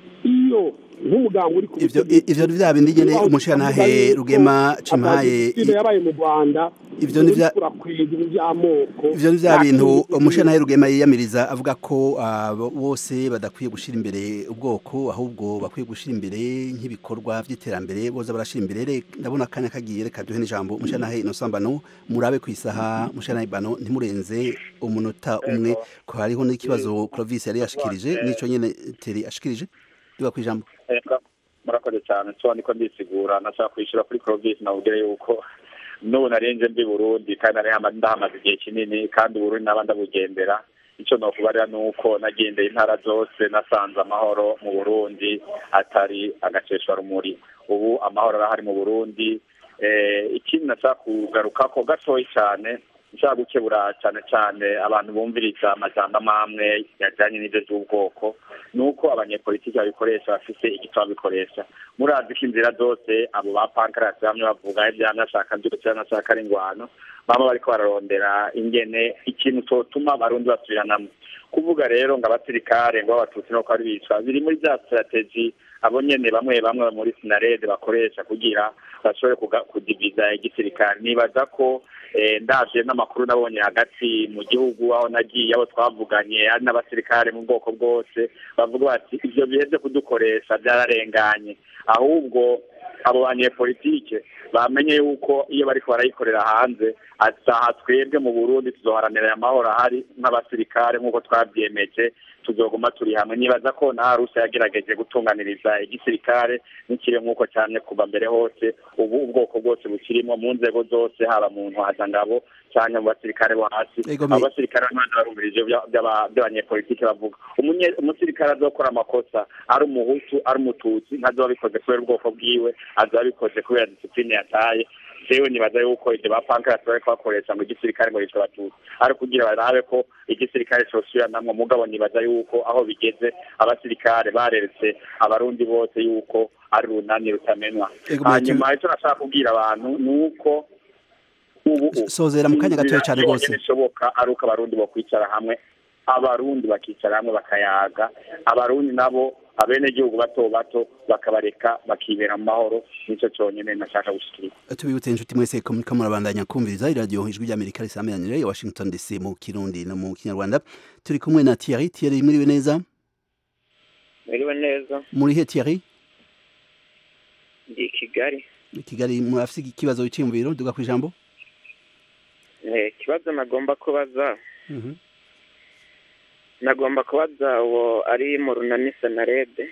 S10: iyo nk'umuganga uri ku
S1: ivyo ivyo vya bindi nyene umushirantahe rugema cimaye
S10: yabaye mu rwanda
S1: ivyo ni vya
S10: urakwega ivy'amoko
S1: ivyo ni vya bintu umushirantahe rugema yiyamiriza avuga ko ah, bose badakwiye gushira imbere ubwoko ahubwo bakwiye gushira imbere nk'ibikorwa vy'iterambere boza barashira imbere Re- ndabona akanya kagiye reka duhe n'ijambo umushirantahe Innocent Bano murabe kwisaha umushirantahe Bano ntimurenze umunota umwe ko hariho n'ikibazo Clovis yari yashikirije nico nyene Teri ashikirije duga kwijambo
S2: Eh, mura- murakoze cyane so niko ndisigura nashaka kwishyura kuri Clovis nawubwire yuko n'ubu narenze mbi Burundi kandi nari hama- ndahamaze igihe kinini kandi Burundi naba ndabugendera icyo nokubarira ni uko nagendeye intara zose nasanze amahoro mu Burundi atari agaceshwa rumuri ubu amahoro arahari mu Burundi eh, ikindi nashaka kugarukako gatoyi cyane nshaka gukebura cyane cyane abantu bumviriza amajambo amwe yajyanye n'ibyo by'ubwoko ni uko abanyepolitiki babikoresha bafite igitabo babikoresha murazi ko inzira zose abo ba pankarasi bamwe bavuga ibyamwe ashaka byose cyangwa ashaka ari ingwano baba bariko bararondera ingene ikintu cyotuma abarundi basubiranamo kuvuga rero ngo abasirikare ngo abatutsi nuko ari bicwa biri muri bya strategy abo nyene bamwe bamwe muri sinarede bakoresha kugira bashobore kuga- kudiviza igisirikare nibaza ko eh, ndavye n'amakuru nabonye hagati mu gihugu aho nagiye abo twavuganye ari n'abasirikare mu bwoko bwose bavuga bati ivyo bihe vyo kudukoresha byararenganye ahubwo abo banyepolitike bamenye yuko iyo bariko barayikorera hanze ataha twebwe mu burundi tuzoharanira aya mahoro ahari nk'abasirikare nk'uko twavyemeje tuzoguma turi hamwe nibaza ko na rusa yagerageje gutunganiriza igisirikare n'ikiri nk'uko cyane kuva mbere hose ubu ubwoko bwose bukirimo mu nzego zose haba mu ntwazangabo cyangwa mu basirikare bo hasi
S1: Ego, me-
S2: abo basirikare ntabwo barumvirije ibyo by'aba- by'abanyepolitike bavuga Umunye- umusirikare azokora amakosa ari umuhutu ari umututsi ntazoba abikoze kubera ubwoko bwiwe azoba abikoze kubera disipline yataye jewe nibaza yuko ibyo ba pankarasi bariko bakoresha ngo igisirikare ngo yitwa abatutsi ari kugira barabe ko igisirikare cosubiranamwo mugabo nibaza yuko aho bigeze abasirikare bareretse abarundi bose yuko ari runani rutamenwa
S1: Ego, Mathieu-
S2: hanyuma icyo nashaka kubwira abantu ni uko ubu
S1: sozera mu kanya gatoya cyane rwose
S2: bishoboka ari uko abarundi bakwicara hamwe abarundi bakicara hamwe bakayaga abarundi nabo abenegihugu bato bato bakabareka bakibera mu mahoro nicyo cyonyine nashaka gushikiriza
S1: tubibutse inshuti mwese ko muriko murabandanya kumviriza iradiyo ijwi ry'amerika risameranire ya washington dc mu kirundi no mu kinyarwanda turi kumwe na thierry thierry mwiriwe neza
S11: Mwiriwe neza
S1: muri he thierry
S11: ndi i Kigali
S1: i kigali murafise ikibazo cyiyumviro duga ku ijambo
S11: Eh, ikibazo nagomba kubaza nagomba kubaza uwo ari mu runani senarede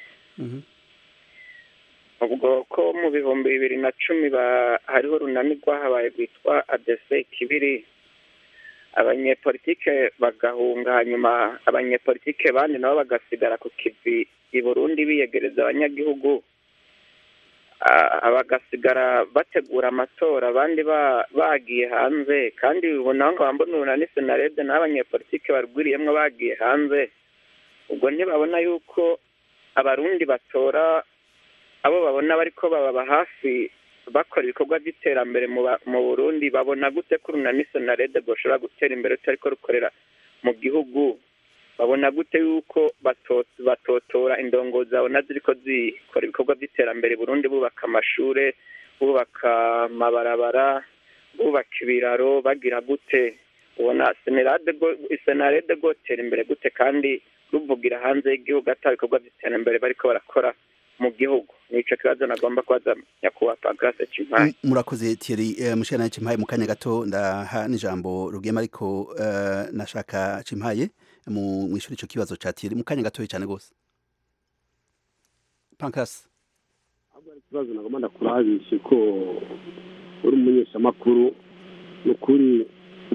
S11: ubwo ko mu bihumbi bibiri na cumi ba- hariho urunani rwahabaye rwitwa adese kibiri abanyepolitike bagahunga hanyuma abanyepolitike bandi nabo bagasigara ku kivi i burundi biyegereza abanyagihugu Ah, bagasigara bategura amatora abandi ba- bagiye hanze kandi ubona ngo bambona urunani senarede n'abanyepolitike barwiriyemwo bagiye hanze ubwo ntibabona yuko abarundi batora abo babona bariko bababa hafi bakora ibikorwa by'iterambere mu ba- mu burundi babona gute ko urunani senarede rwoshobora gutera imbere rutariko rukorera mu gihugu babona gute yuko bato- batotora indongozi zabona ziriko zikora ibikorwa by'iterambere i burundi bubaka amashure bubaka amabarabara bubaka ibiraro bagira gute ubona senarade go- senarede gotera imbere gute kandi ruvugira hanze y'igihugu ata bikorwa by'iterambere bariko barakora mu gihugu nico kibazo nagomba kubaza nyakubahwa pagrase cimpaye
S1: M- murakoze Thierry eh, mushana cimpaye mu kanya gato ndaha n'ijambo rugema ariko eh, nashaka cimpaye mu mwishuri ico kibazo ca Thierry mu kanya gato cyane gose Pancras
S10: ikibazo nagomba ndakurabishe ko uri umumenyeshamakuru ni ukuri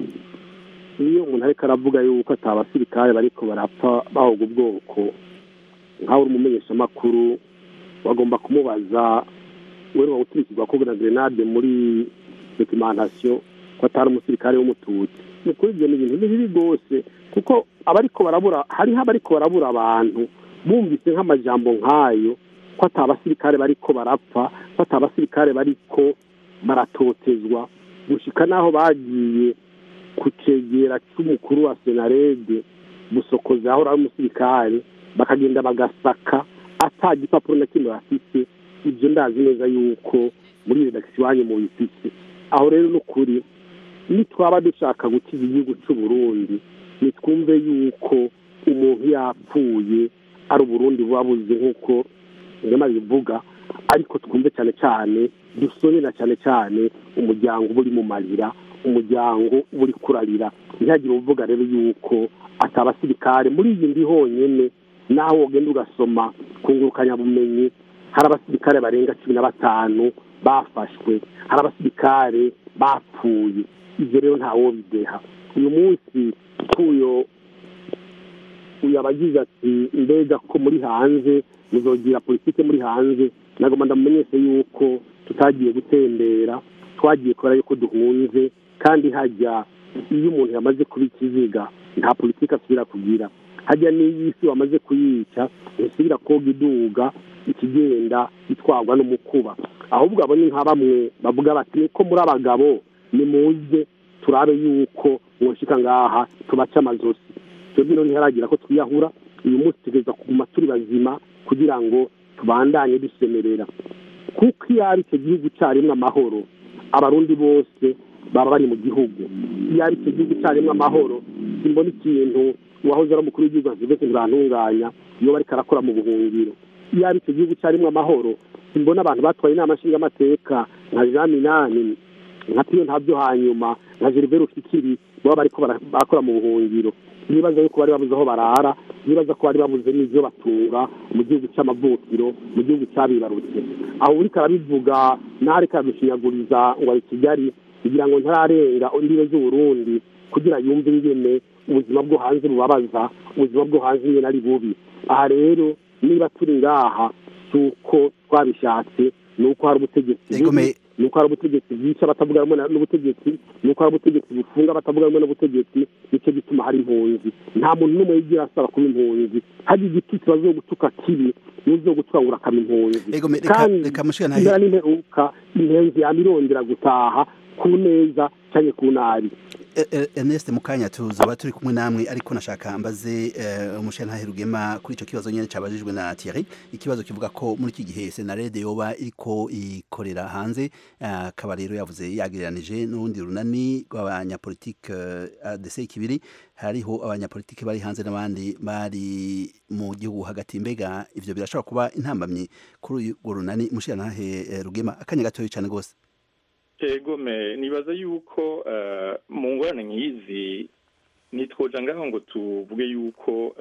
S10: iyo umuntu ariko aravuga yuko ata basirikare bariko barapfa bahoga ubwoko nkawe uri umumenyeshamakuru bagomba kumubaza wewe guturikirwa ko na grenade muri documentation ko atari umusirikare w'umututsi ni ukuri ibyo ni ibintu ni bibi rwose kuko abariko barabura hariho abariko barabura abantu bumvise nk'amajambo nk'ayo ko ata basirikare bariko barapfa ko ata basirikare bariko baratotezwa gushika n'aho bagiye ku cegera c'umukuru wa senarede busokoza aho ari umusirikare bakagenda bagasaka ata gipapuro na kimwe bafise ibyo ndazi neza yuko muri redakisiyo iwanyu mu bifise aho rero ni ukuri nitwaba dushaka gukiza igihugu cy'u Burundi nitwumve yuko umuntu yapfuye ari uburundi buba buze nk'uko ngema bivuga ariko twumve cyane cyane dusonera cyane cyane umuryango uba uri mu marira umuryango uba uri kurarira ntihagire uvuga rero yuko atabasirikare muri iyi ndi honyine naho wogenda ugasoma ku ngurukanyabumenyi hari abasirikare barenga cumi na batanu bafashwe hari abasirikare bapfuye ibyo rero ntawo bideha uyu munsi k'uyo uyu abagize ati mbega ko muri hanze muzogira politike muri hanze nagomba ndamumenyeshe yuko tutagiye gutembera twagiye kubera yuko duhunze kandi hajya iyo umuntu yamaze kuba ikiziga nta politike asubira kugira hajya n'iyo isi wamaze kuyica ntisubira koga iduga ikigenda itwarwa n'umukuba ahubwo abo ni nka bamwe bavuga bati niko muri abagabo nimuze turabe yuko mwoshika ngaha tubace amazosi twebwe rero ntiharagira ko twiyahura uyu munsi tugeza kuguma turi bazima kugira ngo tubandanye dusemerera kuko iyo ari icyo gihugu cyarimwe amahoro abarundi bose baba bari mu gihugu iyo ari icyo gihugu cyarimwe amahoro simbona ikintu uwahoze ari umukuru w'igihugu azivese ntibantunganya iyo bariko arakora mu buhungiro iyo ari icyo gihugu cyarimwe amahoro simbona abantu batwaye inama nshingamateka nka jean minani nka piyo ntabyo hanyuma nka gerivere ufikiri baba bariko barakora mu buhungiro nibaza yuko bari babuze aho barara nibaza ko bari babuze n'ibyo batunga mu gihugu cy'amavukiro mu gihugu cyabibarutse aho uriko arabivuga naho ariko arabishinyaguriza ngo ari kigali kugira ngo ntararenga imbibe z'uburundi kugira yumve ingene ubuzima bwo hanze bubabaza ubuzima bwo hanze ingene ari bubi aha rero niba turi ngaha si uko twabishatse ni uko hari ubutegetsi bubi ni uko hari ubutegetsi bwica batavuga rumwe n'ubutegetsi ni uko hari ubutegetsi bufunga batavuga rumwe n'ubutegetsi nicyo gituma hari impunzi nta muntu n'umwe yigira asaba kuba impunzi hari igitutsi bazo gutuka kibi n'uzo gutwangura akaba impunzi kandi impera n'imperuka impenzi yama irondera gutaha ku neza cyane ku nabi
S1: Ernest Mukanya tuzoba turi kumwe namwe ariko nashaka mbaze umushantahe Rugema kuri ico kibazo nyene cabajijwe na Thierry ikibazo kivuga ko muri iki gihe Senarede yoba iriko ikorera hanze akaba rero yavuze yagiranije n'urundi runani rw'abanyapolitike ADC kibiri hariho abanyapolitike bari hanze n'abandi bari mu gihugu hagati mbega ivyo birashobora kuba intambamyi kuri urwo runani umushantahe Rugema akanya gatoyo cyane gose
S3: egome nibaza yuko mu ngorane nk'izi nitwoja ngaho ngo tuvuge yuko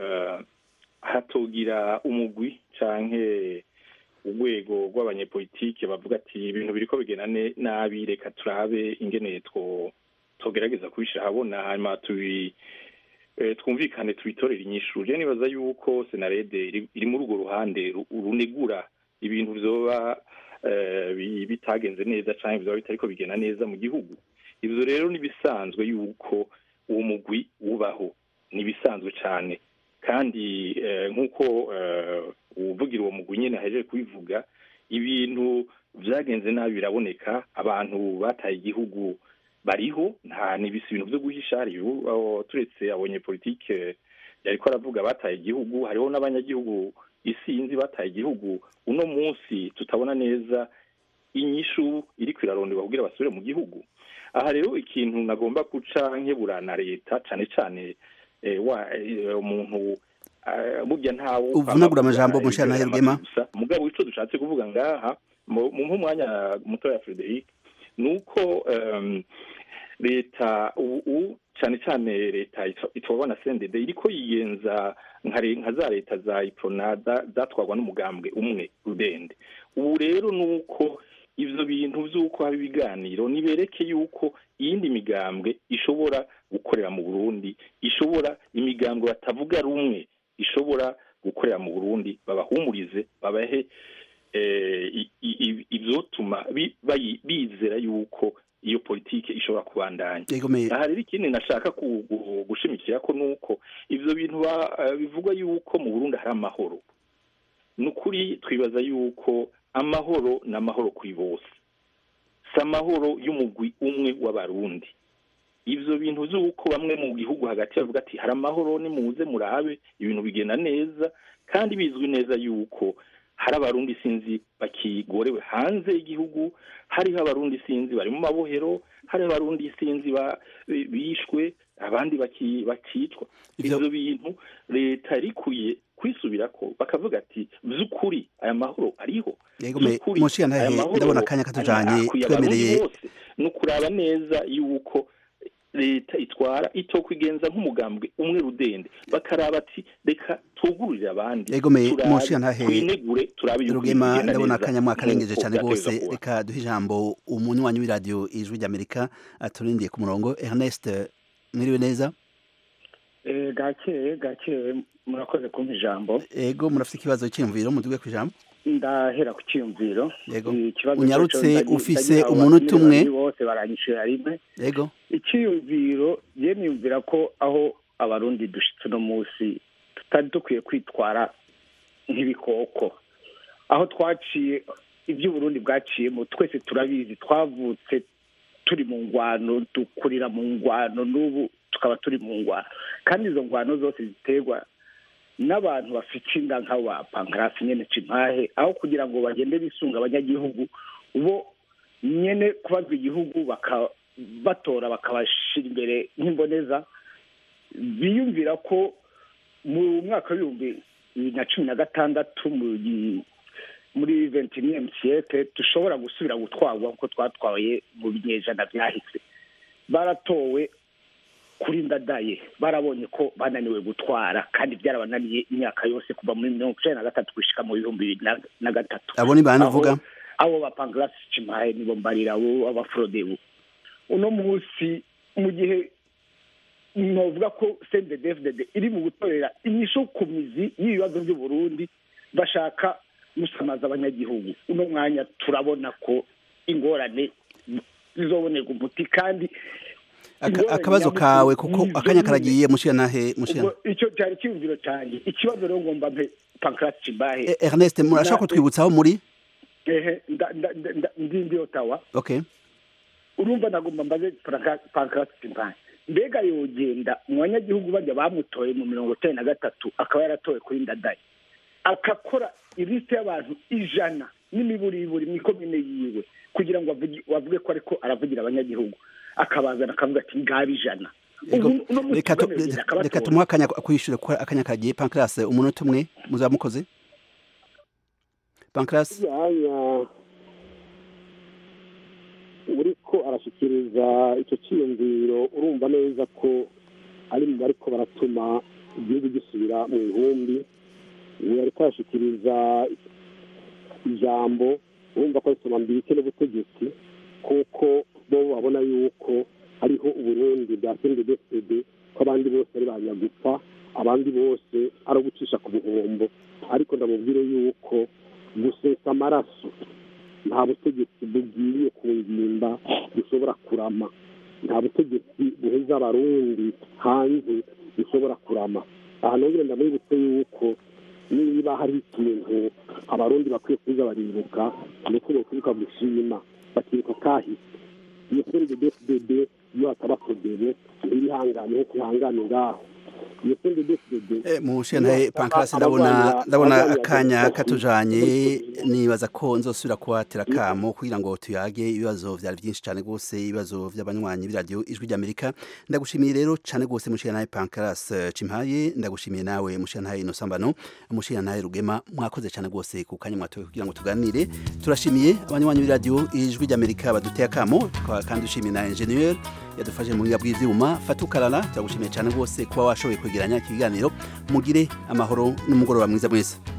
S3: hatogira umugwi canke urwego rw'abanyepolitike bavuga ati ibintu biriko bigenda nabi reka turabe ingene two togerageza kubishira habona hanyuma tubi twumvikane tubitorere inyishu je nibaza yuko senarede iri muri urwo ruhande runegura ibintu vyoba bitagenze neza cyangwa bizaba bitariko bigenda neza mu gihugu ibyo rero nibisanzwe yuko uwo mugwi ubaho nibisanzwe cyane kandi nk'uko uvugira uwo mugwi nyine ahejeje kubivuga ibintu byagenze nabi biraboneka abantu bataye igihugu bariho nta n'ibisi ibintu byo guhisha turetse abanyepolitike yariko aravuga bataye igihugu hariho n'abanyagihugu isinzi bataye igihugu uno munsi tutabona neza inyishu iri kwiraronderwa kugira basubire mu gihugu aha rero ikintu nagomba guca nkebura na leta cane cane eh, wa eh, umuntu eh, burya ntawe
S1: uvunagura amajambo mushana herugema
S3: gusa mugabo ico dushatse kuvuga ngaha mu mu mwanya muto ya Frederic nuko um, leta ubu cyane cyane leta itwabwa na CNDD iriko yigenza nka re- nka za leta za iprona za- zatwagwa n'umugambwe umwe rudende ubu rero nuko ivyo bintu vy'uko haba ibiganiro nibereke yuko iyindi migambwe ishobora gukorera mu Burundi ishobora imigambwe batavuga rumwe ishobora gukorera mu Burundi babahumurize babahe eh, i- i- i- ivyotuma bi- bayi- bizera yuko iyo politike ishobora kubandanya
S1: Yegomeye.
S3: aha rero ikindi nashaka ku- gu- gushimikira ko nuko ivyo bintu ba- eh, bivugwa yuko mu Burundi hari amahoro ni ukuri twibaza yuko amahoro ni amahoro kuri bose si amahoro y'umugwi umwe w'abarundi ivyo bintu vy'uko bamwe mu gihugu hagati bavuga ati hari amahoro nimuze murabe ibintu bigenda neza kandi bizwi neza yuko hari abarundi sinzi bakigorewe hanze y'igihugu hariho abarundi sinzi bari mu mabohero hari abarundi sinzi ba- bishwe abandi baki- bakicwa ivyo bintu leta yarikwiye kwisubirako bakavuga ati vy'ukuri aya mahoro ariho
S1: Yegomeye
S3: Vy'ukuri,
S1: mushana
S3: aya
S1: he
S3: mahoro
S1: ndabona akanya katujanye
S3: akwiye abarundi
S1: twemereye
S3: bose ni ukuraba neza yuko leta itwara itokwigenza nk'umugambwe umwe rudende bakaraba ati reka tugururire abandi
S1: Yegomeye
S3: turabe,
S1: mushana he
S3: twinegure turabe yuko
S1: Rugema
S3: bigenda
S1: ndabona
S3: neza
S1: akanya mwakarengeje
S3: nk'uko
S1: cyane
S3: vyategerezwa
S1: rwose
S3: kuba.
S1: reka duhe ijambo umunywanyi w'iradiyo ijwi ry'Amerika aturindiye ku murongo Ernest mwiriwe neza
S12: Eh, gakeye gakeye murakoze kumpa ijambo
S1: ego murafite ikibazo cy'imviro muduge ku ijambo
S12: ndahera ku cyiyumviro
S1: Yego.
S12: Ikibazo
S1: Unyarutse
S12: cyo- cyo-
S1: ufise
S12: ndagira
S1: umunota
S12: ababwire
S1: umwe.
S12: babiri bose baranyishura rimwe
S1: yego
S12: icyiyumviro je niyumvira ko aho abarundi dushitse uno munsi tutari dukwiye kwitwara nk'ibikoko aho twaciye ibyo uburundi bwaciyemo twese turabizi twavutse turi mu ngwano dukurira mu ngwano n'ubu tukaba turi mu ngwano kandi izo ngwano zose ziterwa n'abantu bafite inda nk'abo ba pankarasi nyene cimpahe aho kugira ngo bagende bisunga abanyagihugu bo nyene kubazwa igihugu baka batora bakabashira imbere nk'imboneza biyumvira ko mu mwaka w'ibihumbi bibiri na cumi na gatandatu mu gi- muri ventiniyemu siyete dushobora gusubira gutwarwa kuko twatwaye mu binyejana byahise baratowe kuri ndadaye barabonye ko bananiwe gutwara kandi byarabananiye imyaka yose kuva muri mirongo icenda na gatatu gushika mu bihumbi bibiri na- na gatatu
S1: abo ni bande
S12: Aho-
S1: uvuga
S12: abo bapangarasi cimaye nibo mbarira abo abaforodebu uno munsi mu gihe novuga ko cndfdd iri mu gutorera inyishu ku mizi y'ibibazo by'uburundi bashaka gusamaza abanyagihugu uno mwanya turabona ko ingorane zizobonerwa umuti kandi
S1: Aka-
S12: ingorane
S1: akabazo
S12: nyamukuru
S1: kawe kuko
S12: nizo
S1: akanya
S12: nyene.
S1: karagiye mushana he mushana
S12: ubwo icyo cyari icyumviro cyanjye ikibazo rero ngomba mpe pankarasi cimahe
S1: E- Ernest murashaka kutwibutsa aho muri
S12: ehe nda- nda- nda- nda- ndi ndi otawa
S1: okay
S12: urumva nagomba mbaze pankarasi cimahe mbega yogenda mu banyagihugu bajya bamutoye mu mirongo icenda na gatatu akaba yaratowe kuri ndadaye akakora ilisite y'abantu ijana n'imiburiburi mu ikomine yiwe kugira ngo avugi- bavuge ko ariko aravugira abanyagihugu akabazana akavuga ati ngaba ijana
S1: Ego,
S12: Ubu- uno munsi
S1: reka tu-
S12: twemerera
S1: reka
S12: akabatora.
S1: tumuhe akanya kwishyura kuko akanya kagiye pankarasi umunota umwe muzaba mukoze pankarasi
S10: mwanya uriko arashikiriza icyo cyiyumviro urumva neza ko ari mu bariko baratuma igihugu gisubira mu ihumbi ubu ariko arashikiriza ijambo urumva ko risoma mbirike n'ubutegetsi kuko bo babona yuko hariho uburundi bwa sndfd ko abandi bose ari banyagupfa abandi bose ari ugucisha ku buhombo ariko ndamubwire yuko gusesa amaraso nta butegetsi bugiye ku ngimba bushobora kurama nta butegetsi buheza abarundi hanze bushobora kurama aha nongere ndamwibutse yuko niba hari ikintu abarundi bakwiye kuza baribuka ni uko bakwibuka gushima bakibuka kahise iyo sndfdd iyo hataba kodebe ntibihangane nko kwihangane ngaho iyo sende deside
S1: mushentaye pankarasi ndabona ndabona akanya katujanye nibaza ko nzosubira kuhatera kamo kugira ngo tuyage ibibazo vyari byinshi cyane gose ibibazo vy'abanywanyi b'iradiyo ijwi ry'amerika ndagushimiye rero cyane gose mushentaye pankarasi cimpaye ndagushimiye nawe mushentaye inosambano mushentaye rugema mwakoze cyane gose ku kanya mwatoye kugira ngo tuganire turashimiye abanywanyi b'iradiyo ijwi ry'amerika baduteye akamo tukaba kandi dushimiye na ingenieur yadufashe mu buhinga bw'ivyuma fatukarara turagushimiye cyane rwose kuba washoboye kwegeranya ikiganiro mugire amahoro n'umugoroba mwiza mwese